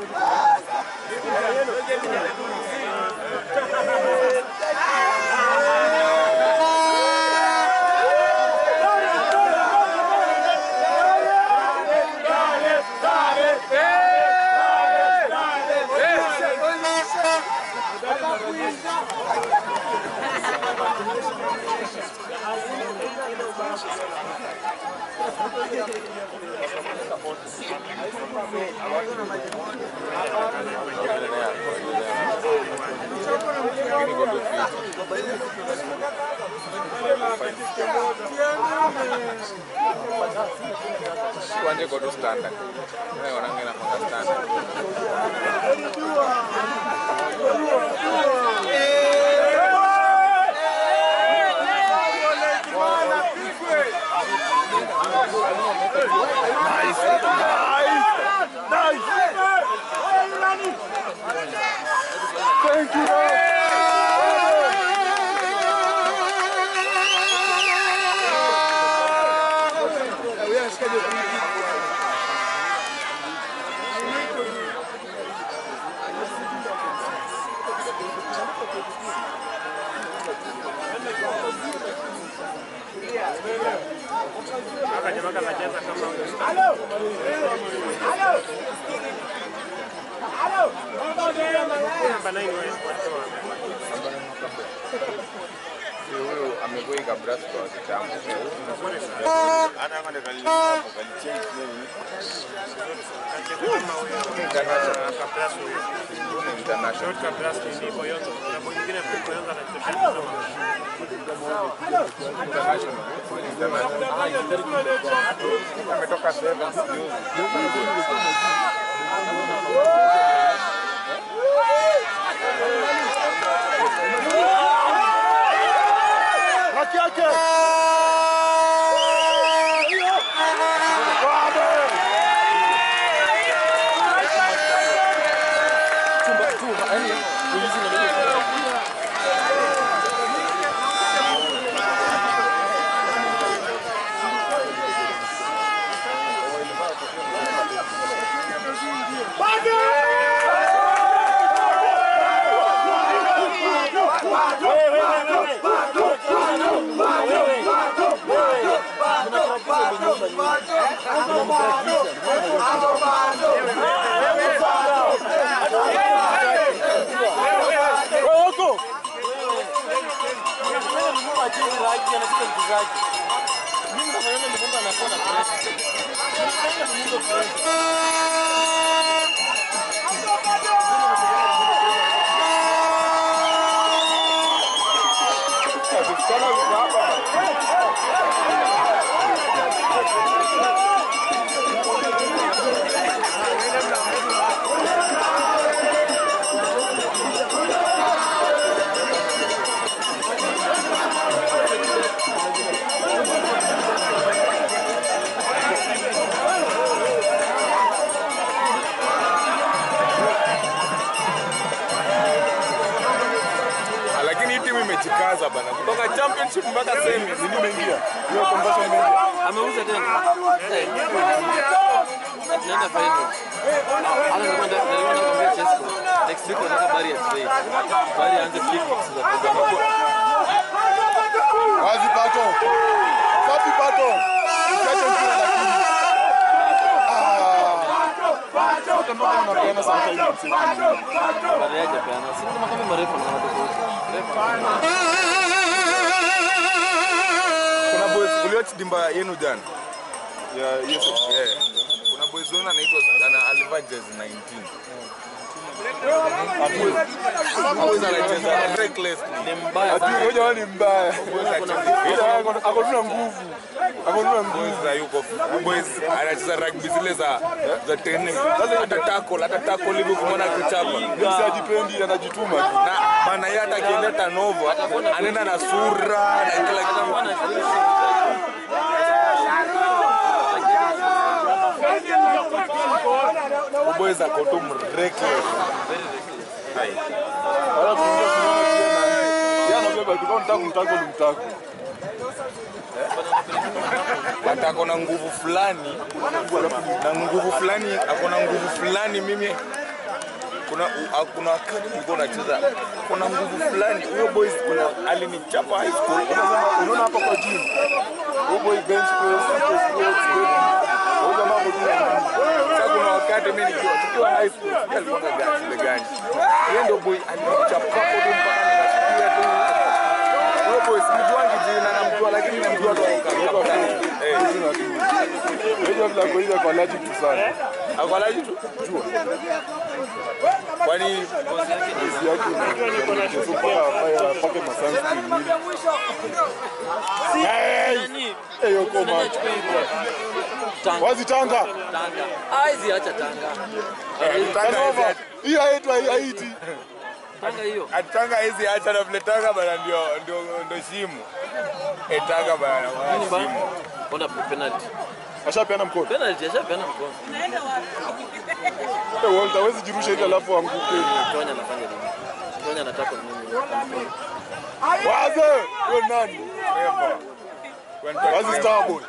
Lakini kwa tu Tuanze kwa tu standard. Wewe wanaongea kwa standard. Huyu amekuwa ikabrasi kwa kitambo. Hata kama kali hapo kalichange nini? International. Ametoka sevens juzi. Haki yake. Chumba chumba, yani ulizi na mimi. Mimi nafanya mgomba anakuwa na press. Mimi nafanya mgomba press. kutoka championship mpaka semi. Nini imeingia? Hiyo conversion imeingia. Ameuza tena. Eh. Tunaenda final. Hata nilikuwa nataka nilikuwa nakwambia Chesco. Next week nataka Bari ya trade. Bari aanze kick kicks za program. Wazi pato. Safi pato. Ukiacha mpira lakini. Ah. Hata mpaka unapeana sometimes msimu. Bari haja peana. Si kama kama marefu na tofauti. Refu. Kuna boys uliwatch dimba yenu jana? Yeah, yes. Yeah. Kuna boys wenu anaitwa ana alivaa jezi 19. Boys anacheza recklessly. Ni mbaya Ati sana. ngoja wewe ni mbaya. Boys anacheza Ila ako ako tuna nguvu. Ako tuna nguvu. boys za yuko boys anacheza rugby zile za za tene. Sasa hata tackle hata tackle hivi kumwona kuchapa. Mimi sijipendi anajituma tu. Na maana yeye hata akiendeta novo anaenda na sura na kila kitu. Boys ako tu reckless. Wala kuingia tunaona pia na yeye anabeba tu kama mtako mtako ni mtako. hata ako na nguvu fulani na nguvu fulani ako na nguvu fulani mimi kuna u- kuna wakati nilikuwa nacheza kuna nguvu fulani huyo boys kuna alinichapa high school Unaona hapa kwa gym. Huyo boy bench press, chest press, deadlift. Huyo jamaa ako tu na nguvu. sasa kuna wakati mimi nikiwa tukiwa high school sijui alikuwa na gani ile gani yeye ndio boy alinichapa hapo tu mpaka nikasikia tu huyo boy sijuangi jina namjua lakini namjua tu kabisa eh Unajua vile ako ile kwa allergic tu sana. akwalaji tu kwani Kazi yake ni so mpaka afanye apake masunscreen nini. Nani? Eh, hiyo koma. Nani achukue hivyo? Tanga. Wazi Tanga. Tanga. Haizi acha tanga. Kanova. Hii haitu haiti. Tanga hiyo. atanga hizi acha na vile tanga bana ndio ndio ndio shimo eh tanga bana Nini ba? shimo Ona penalty. Ashapeana mkono. Penalty ashapeana mkono. Eh, Walter hawezi jirusha ile alafu anguke. Tonya anafanya nini? Tonya anataka nini? Wazi. Wewe nani? Wazi Starboy.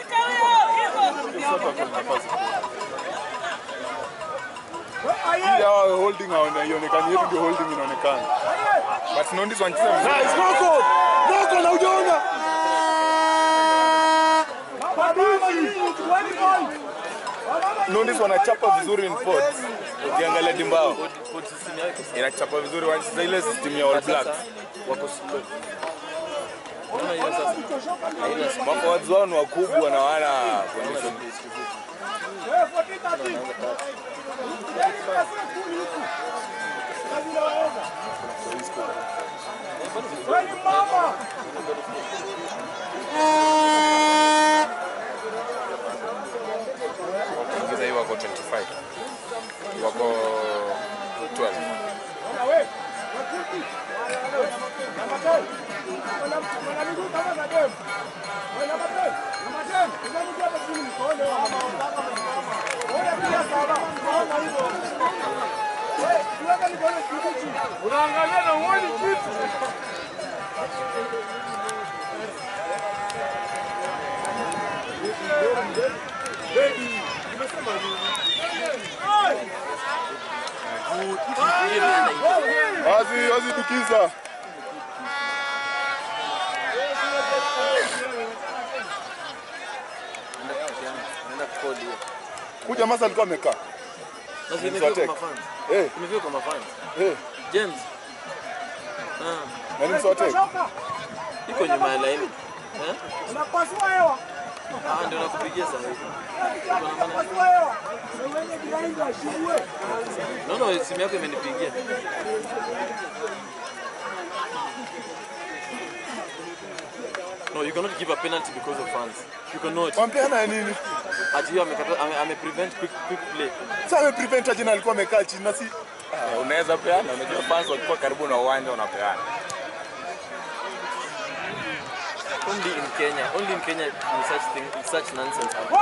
Hii hawa holding haionekani, yetu ndio holding inaonekana. but Nondis wanacheza vizuri Nice, noko! Noko na ujaona? Nondis wanachapa vizuri in sports ukiangalia dimbao Body system yao iko sawa. inachapa vizuri wanacheza ile system ya All Blacks Sasa wako slow. Unaona hiyo sasa? Haina speed. maforwards wao ni wakubwa na wana condition ingiza hii wako 25 wako 12 Unaangalia na uoni kitu. Wazi, wazi dukiza. Naenda kukodi hiyo. Kuja masa alikuwa amekaa. Na si imefika kwa Mswatek. mafans. Eh, Imefika kwa mafans. eh. James. Ah, Na ni Mswatek. iko nyuma ya laini. Eh? Unapasua hewa. Ah, ndio nakupigia sasa hivi. Unapasua hewa. Wewe behind ashibwe. Naona simu yako imenipigia. No, you cannot give a penalty because of fans. You cannot. Wampeana ya nini? Ati hiyo amekata ame, ame prevent quick quick play. Sasa ameprevent aje na alikuwa amekaa chini na si Eh, unaweza peana unajua fans wakiwa karibu na uwanja unapeana Only in Kenya, only in Kenya will such thing, such nonsense happen.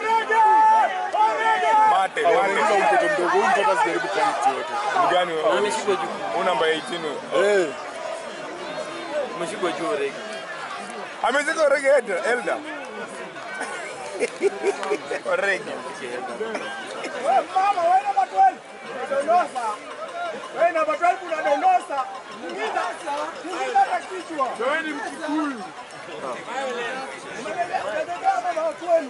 mate Wanauliza mate mtoto mdogo, huyu mtoto asijaribu point yote. Ni gani Na wewe ameshikwa juu. Huyu namba 18 huyo. Eh, Umeshikwa juu rege. Ameshika Origi Elda. Elda. Origi. Wewe mama, wewe namba 12. Unadondosa. Wewe namba 12 unadondosa. Mwingine mwingine hata kichwa. Wewe ni mkikuyu. Umebebea mama wa kwenu.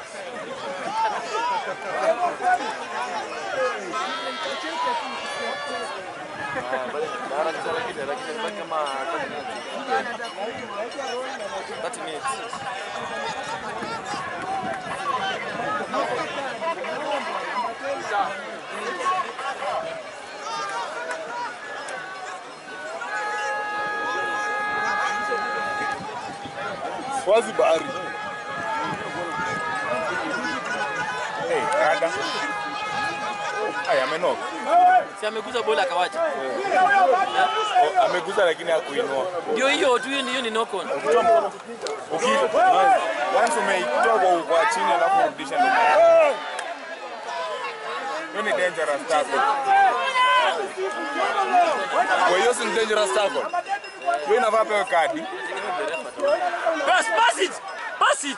Bara ni sana kile lakini baki kama 30 minutes. Wazi bahari. Hey, kada. Ay, amenoka. Si ameguza bola akawacha. Oh, ameguza lakini hakuinua. Ndio hiyo tu hiyo hiyo ni knock on. Ukitoa once umeitoa kwa kwa chini alafu urudisha ndio. Hiyo ni dangerous tackle. Kwa hiyo si dangerous tackle. Hiyo inafaa pewe kadi. Pass pass it. Pass it.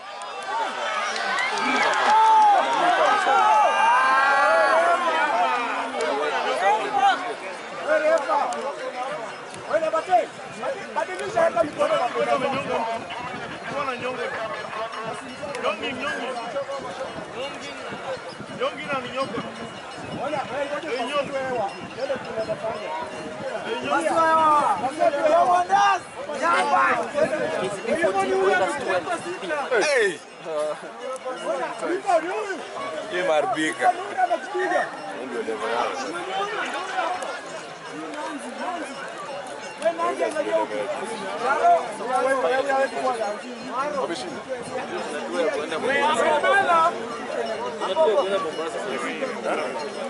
Wewe namba 10. Badilisha hata mikono na kwenda Ona, wewe ngoja upasue hewa. Ndio tunaweza fanya. Pasua hewa. Pasua hewa ndas. Nyamba. Hiyo ni huyo mtu. Hey, Yuko ni huyu. hii maribika. Ndio anakupiga. Wewe nani angalia huko? Wewe wewe hawezi kuwa na Amebala. Unajua kwenda Mombasa sasa.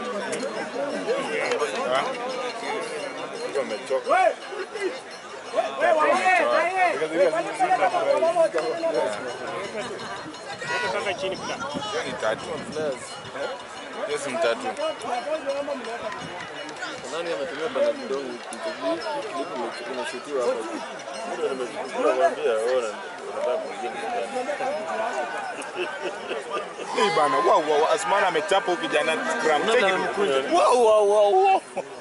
Wewe. Wewe waongee na yeye. Wewe kwani peleka kwa pamoja. Hiyo ni tatu. Hiyo si mtatu. Nani ametumia bana kidogo kidogo clip imeshutiwa hapa. Hii bana, wow, wow, Asmani amechapa huyu kijana gram. Take Unaona it. amekunja. Wow, wow, wow, wow.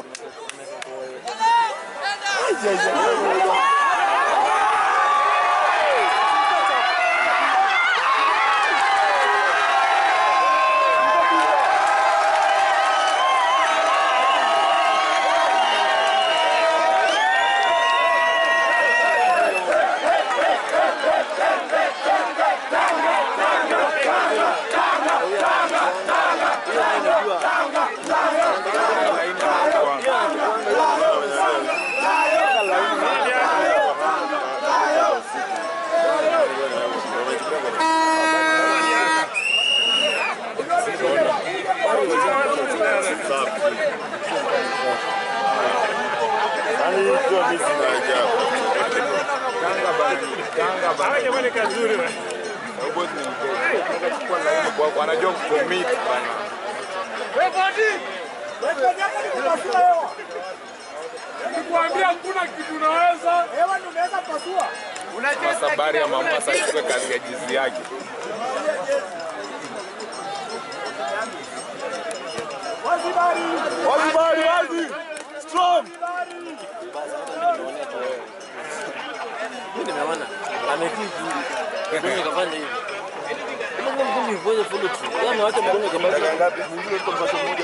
Boys ni mdogo. Anachukua laini kwako, anajua kucommit bana. Wewe bodi. Wewe yako ni kupasua hewa. Nikwambia hakuna kitu unaweza. Hewa ndio unaweza pasua. Sasa bari ya Mombasa achukue kazi ya jizi yake. Wazi bari. Wazi bari, wazi. Strong. Mimi nimeona ametii juu. Mgongo kafanya hivi. Kama mgongo mgongo follow through. Yeye amewacha mgongo kama ngapi? Mwingine kwa mpaka mmoja.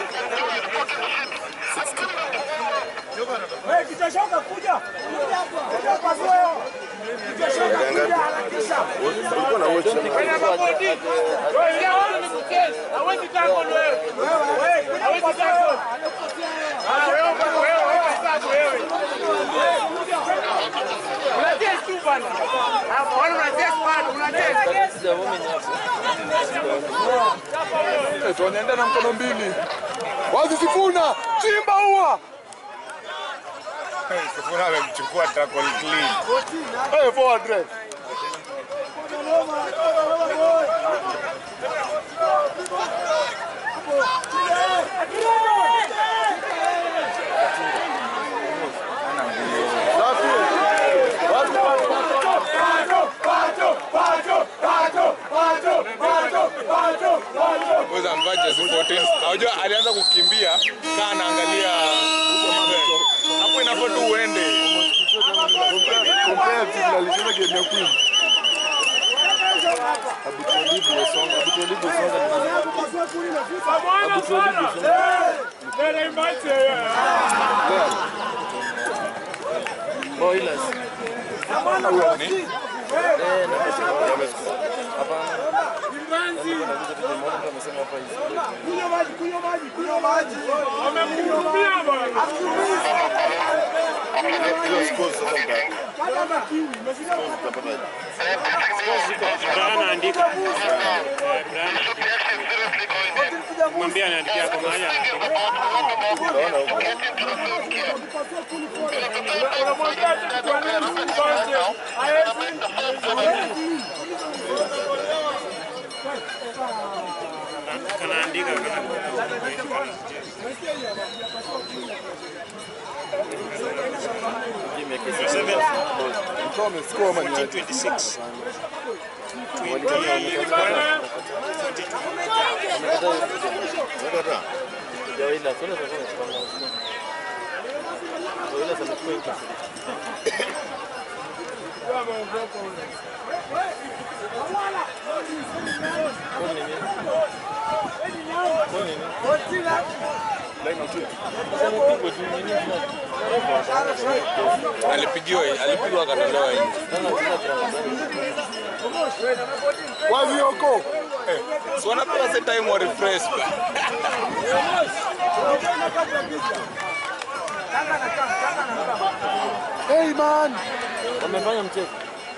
Wewe kitashoka kuja. Kuja hapa. Kuja pasua hewa. Kitashoka kuja harakisha. Ulikuwa na watch. Hawezi tako wewe. Wewe kuja pasua hewa. Sijaona hapo. Tunaenda na mkono mbili. Wazi Sifuna, chimba ua. Sifuna amemchukua tackle clean. Hey, forward red. Safi. Unajua alianza kukimbia kaa anaangalia hapo, inafaa tu uende. Compare team na alicheza game ya Queen. Abutwalibu Osonga, Abutwalibu Osonga ni Abutwalibu Osonga. Boilers. Ni? Eh, na Hapana. Nakuja tu nimeona mtu amesema hapa hivi. Hiyo scores sasa mta- scores utapata. Brian andika. Eh, Brian. Mwambie anaandikia kwa maana anaandika. Utaona huko. Unamwambia tu tuanze msimu kwanza. Haezi. Kanaandika kana. Game ya kesi. Mtu amescore ama ni aje? 26. Unataka? Ya Boilers. Boilers walikuwa wamepanga. Boilers amechukua hii kasi. Kwa nini? Kwa nini? Line out here. Sasa nipigwe tu nini? Alipigiwa alipigwa akatolewa nje. Kama tuna Ramadhani. Wazi yoko. Si wanapewa set time wa refresh ba. Hey man. Wamefanya mchezo.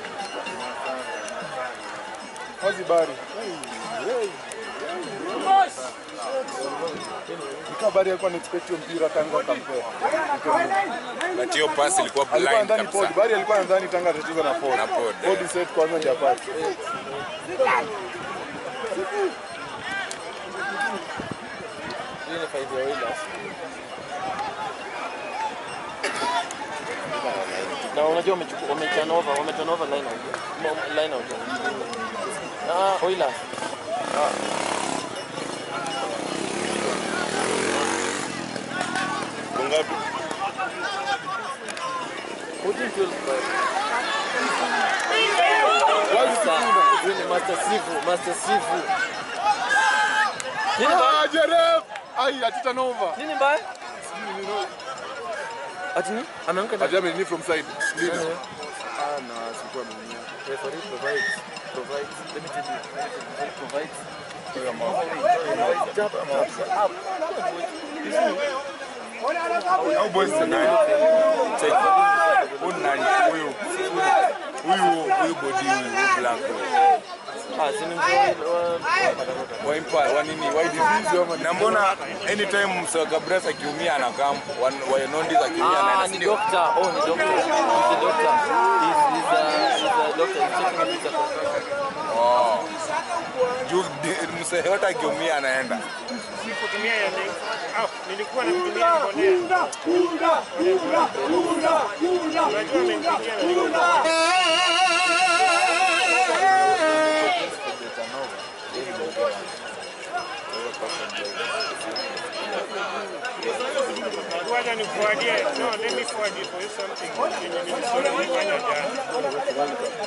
Wazi bari. Nika bari alikuwa anaexpect hiyo mpira tangu akampea. But hiyo pass ilikuwa Alikuwa blind ndani Ford. kabisa. Bari alikuwa ndani tanga atacheza na Ford. Na Ford, Ford eh. set kwanza ndio apate. Hii ni five ya Oilers. Na unajua wamechukua wameturn over, wameturn over line out. Mo- Line out. Ah, Oilers. Ngapi? 14 12 bye. Wazi sikuna. Huyu ni Master Sifu, Master Sifu. Nini mbaya? Ah, Jerem. Ai, atita nova. Nini mbaya? Ati nini? Ameanguka na Ajame ni from side. Lina. Nani? Ah, na sikuwa ameumia. referee provides provides let me tell you referee provides tap tap up Au boys ni nani? Check. Huyu ni nani? Huyu. Huyu huyu body huyu black. huyu. ah sini mzuri Wa impa wa nini? Why disease? Na mbona anytime Msaka Brass akiumia anakaa wa wa Nondis akiumia ah anaenda ni studio. doctor oh ni doctor he's a doctor he's he's a he's a doctor he's checking if he's a concussion Oh. Juu di- msee yote akiumia anaenda. Kutumia ya nini? Ah, nilikuwa natumia mbolea. Unajua amenipigia na Ngoja nikuadie. No, let me forward you for you something. Yenye nilisoma nilifanya jana.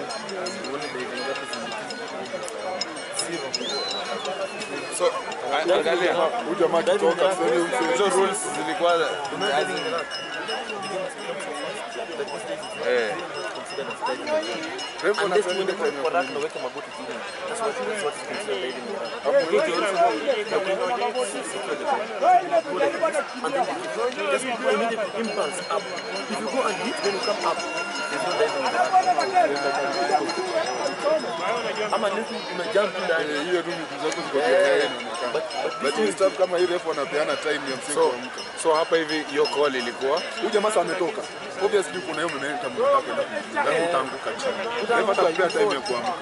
So angalia Huyu jamaa akitoka sasa hivi mtu hizo rules zilikuwa eh refu unless anasema tuende time kwa ya rack na uweke magoti chini that's what that's what is considered leading the rack and then just do immediate impulse up if you go and hit when you come up there's no diving in the rack ama unless una jump tu ndani Eh, hiyo tu miguu zako ziko tayari inaonekana. but but But hii stuff kama hii refu anapeana time ya msingi so kuamka. so hapa hivi hiyo call ilikuwa Huyu jamaa sasa ametoka. Obviously kuna hiyo momentum unataka kwenda kuingia. Lazima utaanguka chini. Refu atakupea time ya kuamka.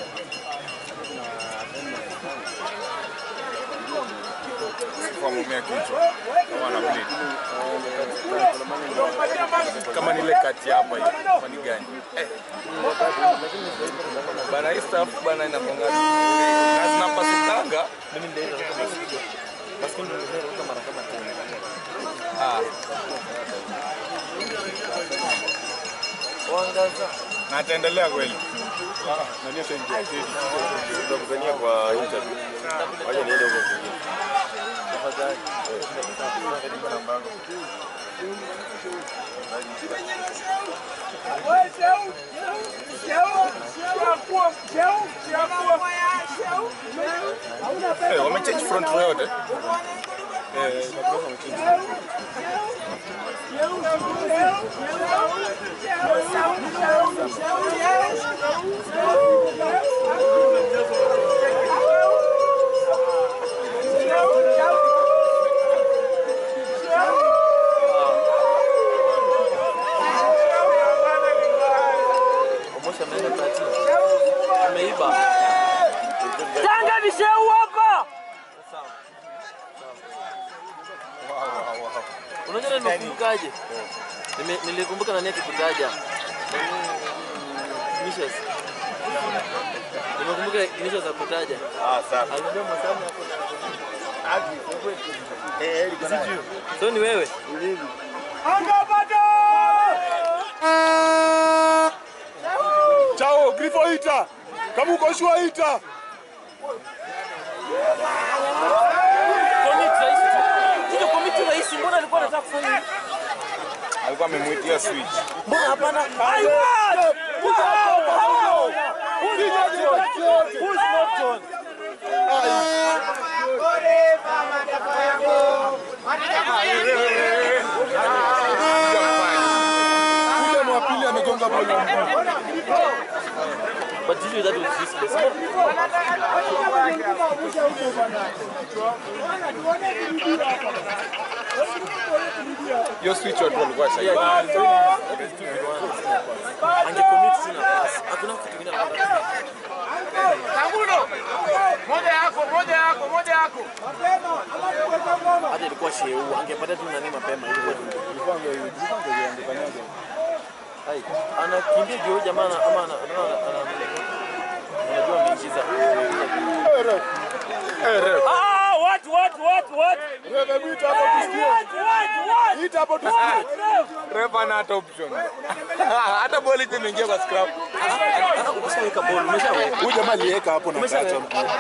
kwa mumia kichwa kama ana bleed kama nile kati hapa hivi kama ni gani eh. bana hii stuff bana inaponga na zinapasukanga mimi ndio Basi ndio nimeruka mara kama tena. Ah, Wangaza. na ataendelea kweli. Tutakutania kwa interview. Wacha niende huko kwingine. Tafadhali. Eh, wamechange front row yote. Omosha ameenda kati. Ameiba. Tanga visheu hapa. Unajua nimekumbukaje? Nime- Nilikumbuka nani akikutaja. Ignatius. Nimekumbuka Ignatius akutaja. Ah, sawa. Aliniambia Mwasami hapo na So ni wewe? Chao, Grifo ita. Kama uko shua ita. Commit rahisi tu. Hiyo commit rahisi mbona alikuwa anataka kufanya hivi? Alikuwa amemwitia switch. Mbona hapana? I want! Wow! How? Who's Norton? Who's Norton? Yule mwapili amegonga bola. But usually that was useless. Hiyo switch watu walikuwa shai. Angecommit tu nafasi. Hakuna kitu kingine anataka. Hata ilikuwa sheu, angepata tu nani mapema ilikuwa tu. Hai, anakimbia juu jamaa ana- ama ana ana- ana- anajua ameingiza. Ah, what what what what? Wewe mwita hapo tusikie. What what what? Ita hapo tusikie. Ref ana hata option. Hata boli tu imeingia kwa scrap. Ana umeshaweka ball, umeshaweka. Huyu jamaa aliweka hapo na kacha.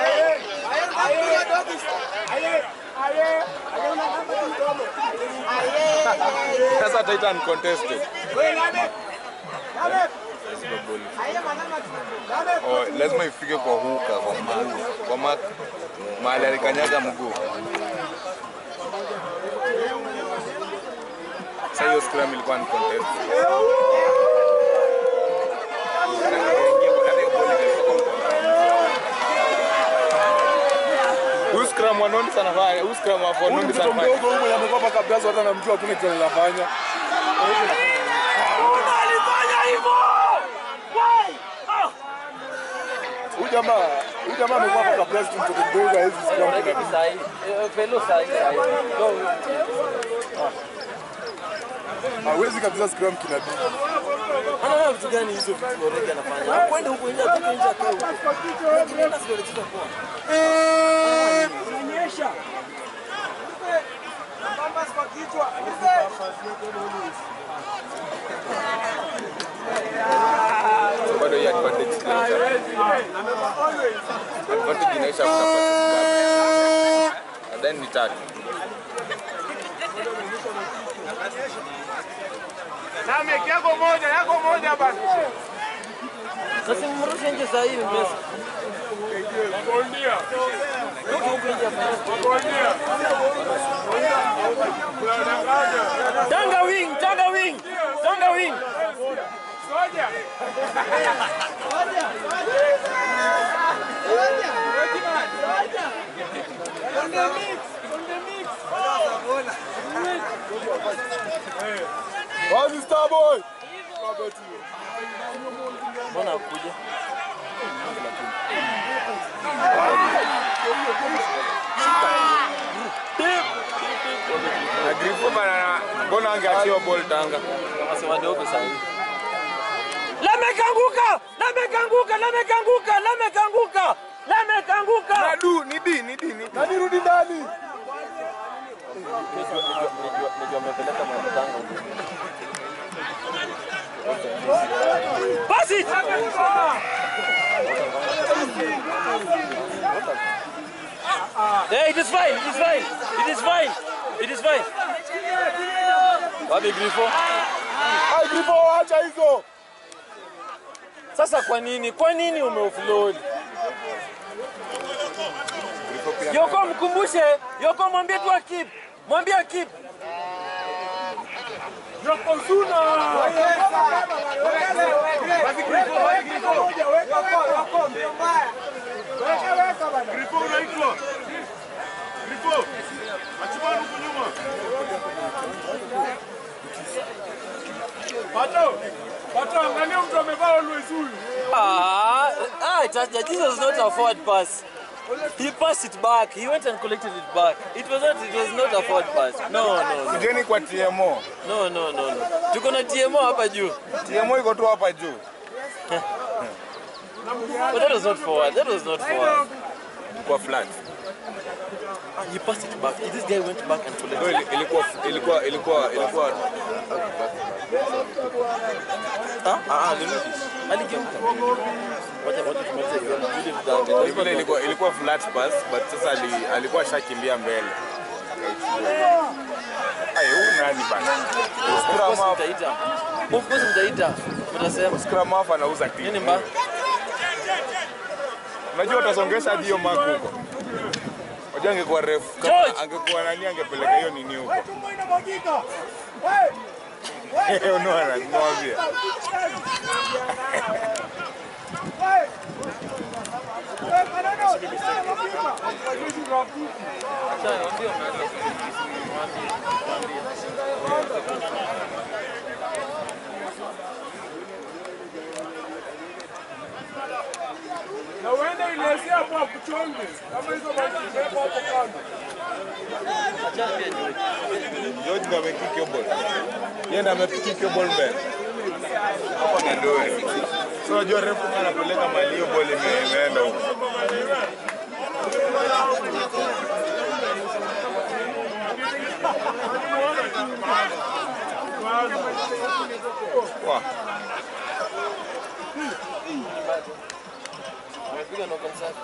Sasa ataita uncontested. Oh, lazima ifike kwa huka kwa mark. Kwa mark mahali alikanyaga mguu. Sasa hiyo scrum ilikuwa uncontested. Huyu scrum wa Nondi sana fanya. Huyu scrum wa Huyu Nondi mtoto sana fanya. mdogo huyu mwenye amekuwa hapa kabla hata anamjua hakuna kitu anafanya. Alifanya hivyo. Why? Ah. Huyu jamaa, huyu jamaa amekuwa hapa kabla tu mtoto mdogo hawezi scrum Unajua tena. sahi, eh, fellow sahi sahi. Go. Hawezi kabisa scrum kinabii. Anaona vitu gani hizo vitu Origi anafanya? Akwende huko nje atoke nje akae huko. Tunaenda sio anacheza poa. So bado hii advantage inaisha. Advantage inaisha after passes ngapi? And then ni tatu. Sasa mrushe nje saa hii Messi. Toke huko nje afanye. Tanga wing, tanga wing. Tanga wing. Wazi star boy. Mbona akuja? Na Grifo bana mbona angeachiwa ball Tanga? Sasa wadogo saa hii. Lamekanguka! Lamekanguka! Lamekanguka! Lamekanguka! Lamekanguka! Na du ni D ni D ni D. Nani rudi ndani? Najua- najua- najua- najua amepeleka Mwakitanga huko. Pass it! Hey, it is fine, it is fine, it is fine, it is fine. Wapi Grifo? Ai, Grifo, acha hizo. Sasa kwa nini? Kwa nini umeoffload? Yoko mkumbushe, Yoko mwambie tu akip. Mwambie akip. Yokozuna. Grifo unaitwa. Grifo. Achimani huko nyuma. Pato. Pato, angalia mtu amevaa always huyu. Ah, ah, it was, this was not a forward pass. He passed it back. He went and collected it back. It was not. It was not a forward pass. No, no, no, Kujeni kwa TMO. no, no, no. no. Tuko na TMO hapa juu. TMO iko tu hapa juu. But that was not forward. That was not forward. Kwa flat. Ah, he passed it back. This guy went back and collected. Ndio ili- ilikuwa ilikuwa ilikuwa ilikuwa Ah, ah, alirudi. Aligeuka. Wacha wacha tumalize hiyo. Yule mdanga. ni vile ilikuwa ilikuwa flat pass but sasa ali, alikuwa shakimbia mbele. Ai, huyu nani bana? Of Scrum course half, mtaita. Of course mtaita. Mtasema scrum half anauza timu. nini mbaya? Unajua utasongesha hadi hiyo mark huko. Unajua angekuwa refu George! kama angekuwa nani angepeleka hiyo nini huko. Unaona, nimwambia. Na uende ilezea hapo akuchonge. Kama hizo maji zimewekwa hapo kando. Achana pia George. George ndo amekick hiyo ball. Yeye ndo amekick hiyo ball mbele. Hapo ni ndori. So unajua refu kama anapeleka mali hiyo ball ime- imeenda huko. Wah. Amepiga knock on sack.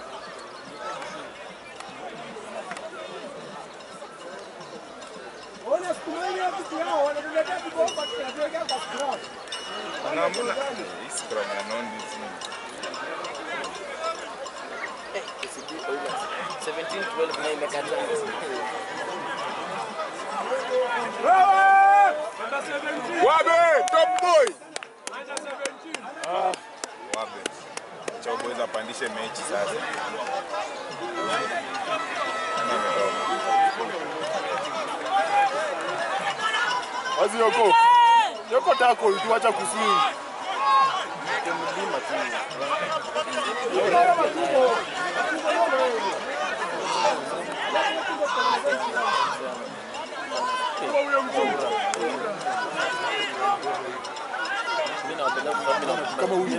Ona siku moja ya kitu yao wanatuletea kibomba tunatuwekea kwa scrum. Na mbona hii scrum ya Nondi si- Eh, KCB Oilers. 17 12 na imekataa. Wewe! Under 17. Wabe, top boy. Under 17. Wabe. Cha boys apandishe mechi sasa. Wazi yoko. Yoko tako tuacha kuswing. Mimi nawapenda kwa sababu mimi Kama huyu.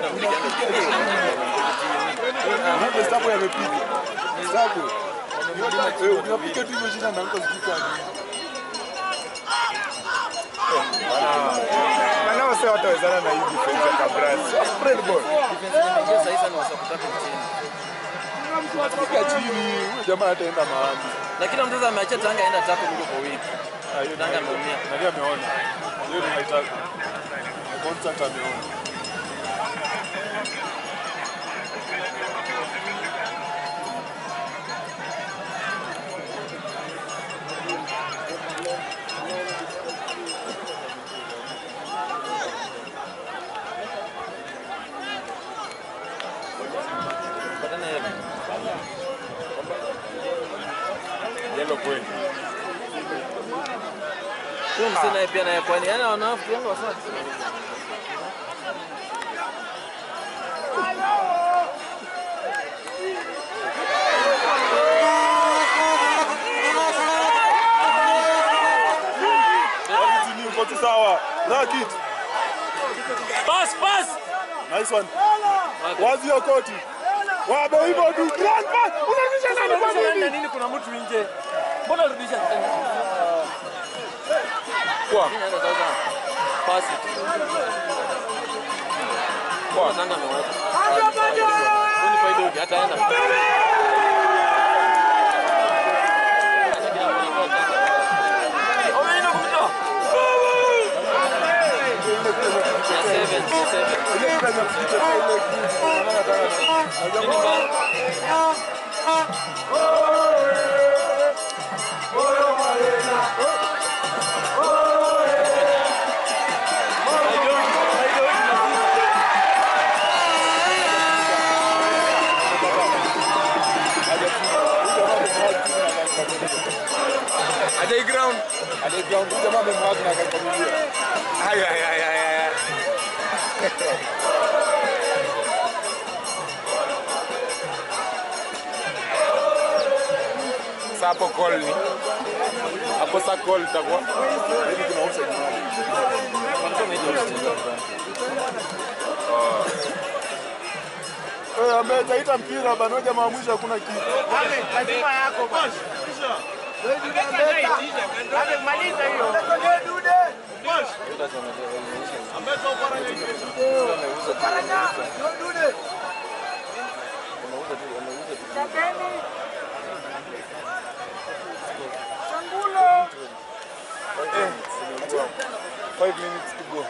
Hapo stapo yamepiga. Stapo. Eh, unapiga tu hivyo jina na huko sijui kwa nini. Maana wase watawezana na hii defense ya Kabras. Spread ball. defense nimeingia sasa hivi na wasakutaka chini. Piga chini. Huyo jamaa ataenda mahali. Na kila mtu sasa ameacha Tanga aenda tapo kuliko kwa wiki. Ah, hiyo Tanga ameumia. nani ameona? Hiyo ni haitaka. Contract ameona. Patana yeye. Yellow kweli. Huyo msee naye pia naye kwani yana wanaafu wangu wasati. Chini uko tu sawa. Racket. Pass pass. Nice one. Wazi hiyo koti. Wabe hivyo tu. Grand pass. Unarudisha nani kwa Unarudisha nini? nini? Kuna mtu nje. Mbona rudisha? Kwa. Kenya hata sasa pass it. Kwa. Sanga amewacha. Huyu faida huyu hataenda. Omeenda kupita. Ya seven, ya seven. Nini mbaya? Ajai ground. Ay, ay, ay, ay, ay. Sasa hapo call ni hapo sa call itakuwa ambaye taita mpira bana, jamaa mwisho hakuna kitu. Five minutes to go.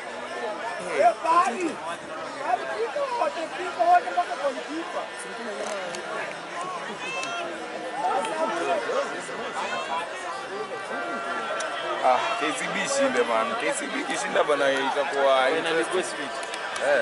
Ah, KCB ishinde man. KCB ikishinda bana itakuwa Na request fit. eh.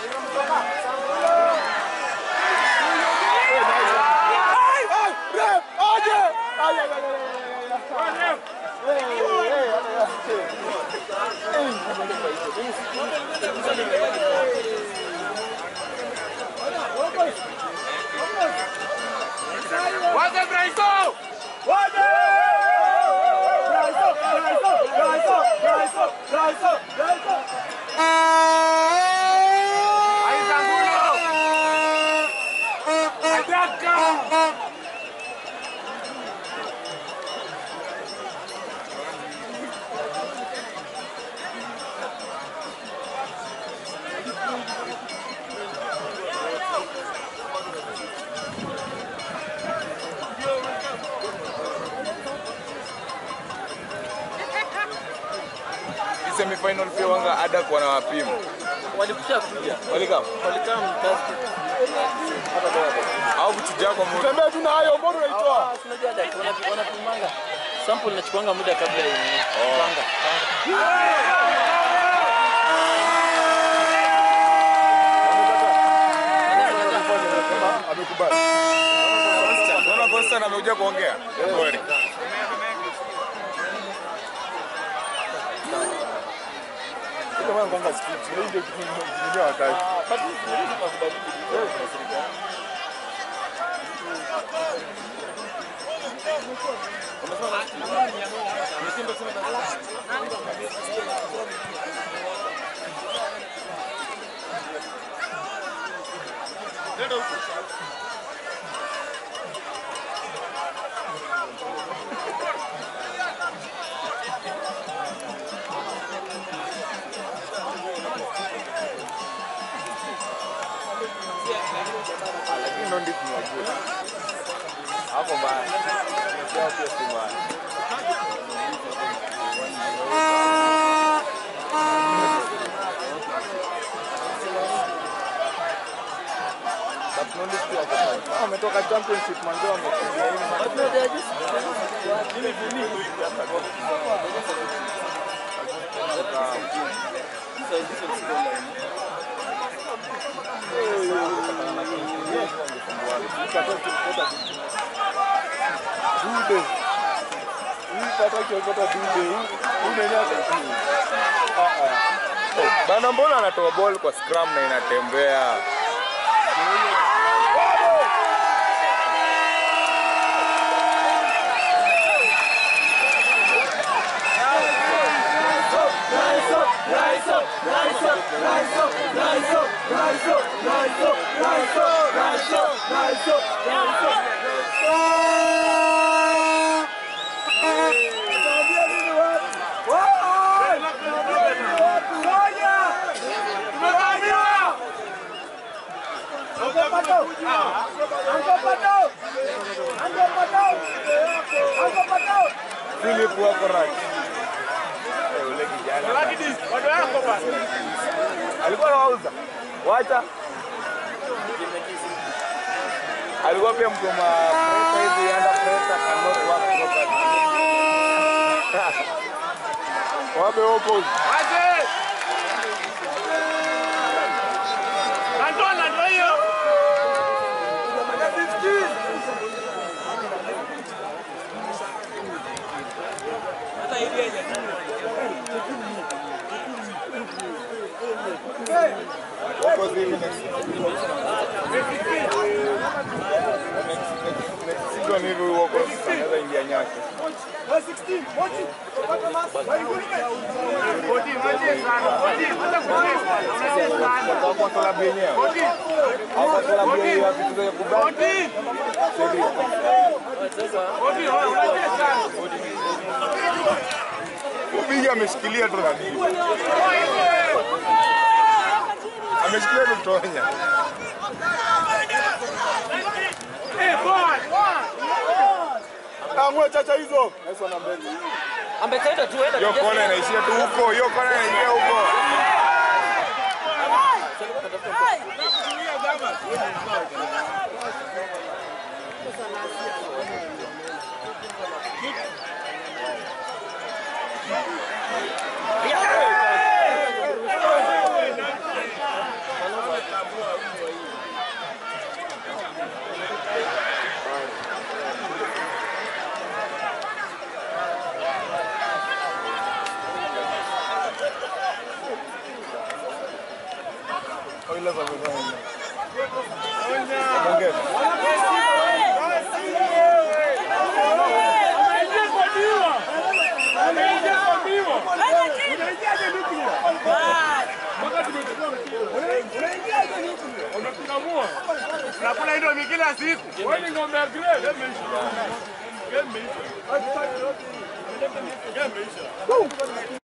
Hii semifinal pia wanga ada kwa na wapimu. Walikusha kuja. Walikam. Walikaa mtasi. Au kuchuja kwa mtu. Tembea tu na hayo, mbona unaitoa? Ah, tunajua dada wanapi- wanapimanga. Sample inachukuanga muda kabla ya yenyewe. Panga. Panga. Amekubali. Unaona Constant amekuja kuongea. Kweli. Ndio maana kwanza script. Hii ndio kitu ndio hataki. Lakini ndio ndipo tunajua. Hapo mbaya. Sio pia si mbaya. But no list pia kwa sasa. Ah, Ametoka championship manzo amekimbia hivi. But no, they are just- These are different scoreline. Dude. Hii pataki ukota dude. Hii nani hata. Bana mbona anatoa ball kwa scrum na inatembea? Philip wako right. Eh, Ule kijana Bado yako basi. alikuwa anauza, wacha alikuwa pia mtu wa presa hivi, under pressure cannot work properly. Wape opposite. Aje. Antona ndio hiyo. Opposite hivi next next season hivi wako anaweza ingia nyake. Bodi maji sana. Bodi hata kuongeza. Unasema sana. Kwa kwa klabu yenyewe. Bodi. Au kwa klabu yenyewe ya vitu vya kubaki. Bodi. Bodi unasema sana. Ubigi ameshikilia tu na nini? Ameshikilia tu tonya. Eh, boy. Amwe chacha hizo. Yesu ana mbele. Ambekaita tu enda Hiyo kona inaishia tu huko, hiyo kona inaingia huko. Oilers wamefanya. Ongeza. Ameingia kwa diwa. Ameingia kwa diwa. Unaingiaje nuclear? Mpaka tumechukua mpira. Unatunamua. Unakula ndio kila siku. Wewe ni ng'ombe ya grade. Game imeisha. Game imeisha. Game imeisha.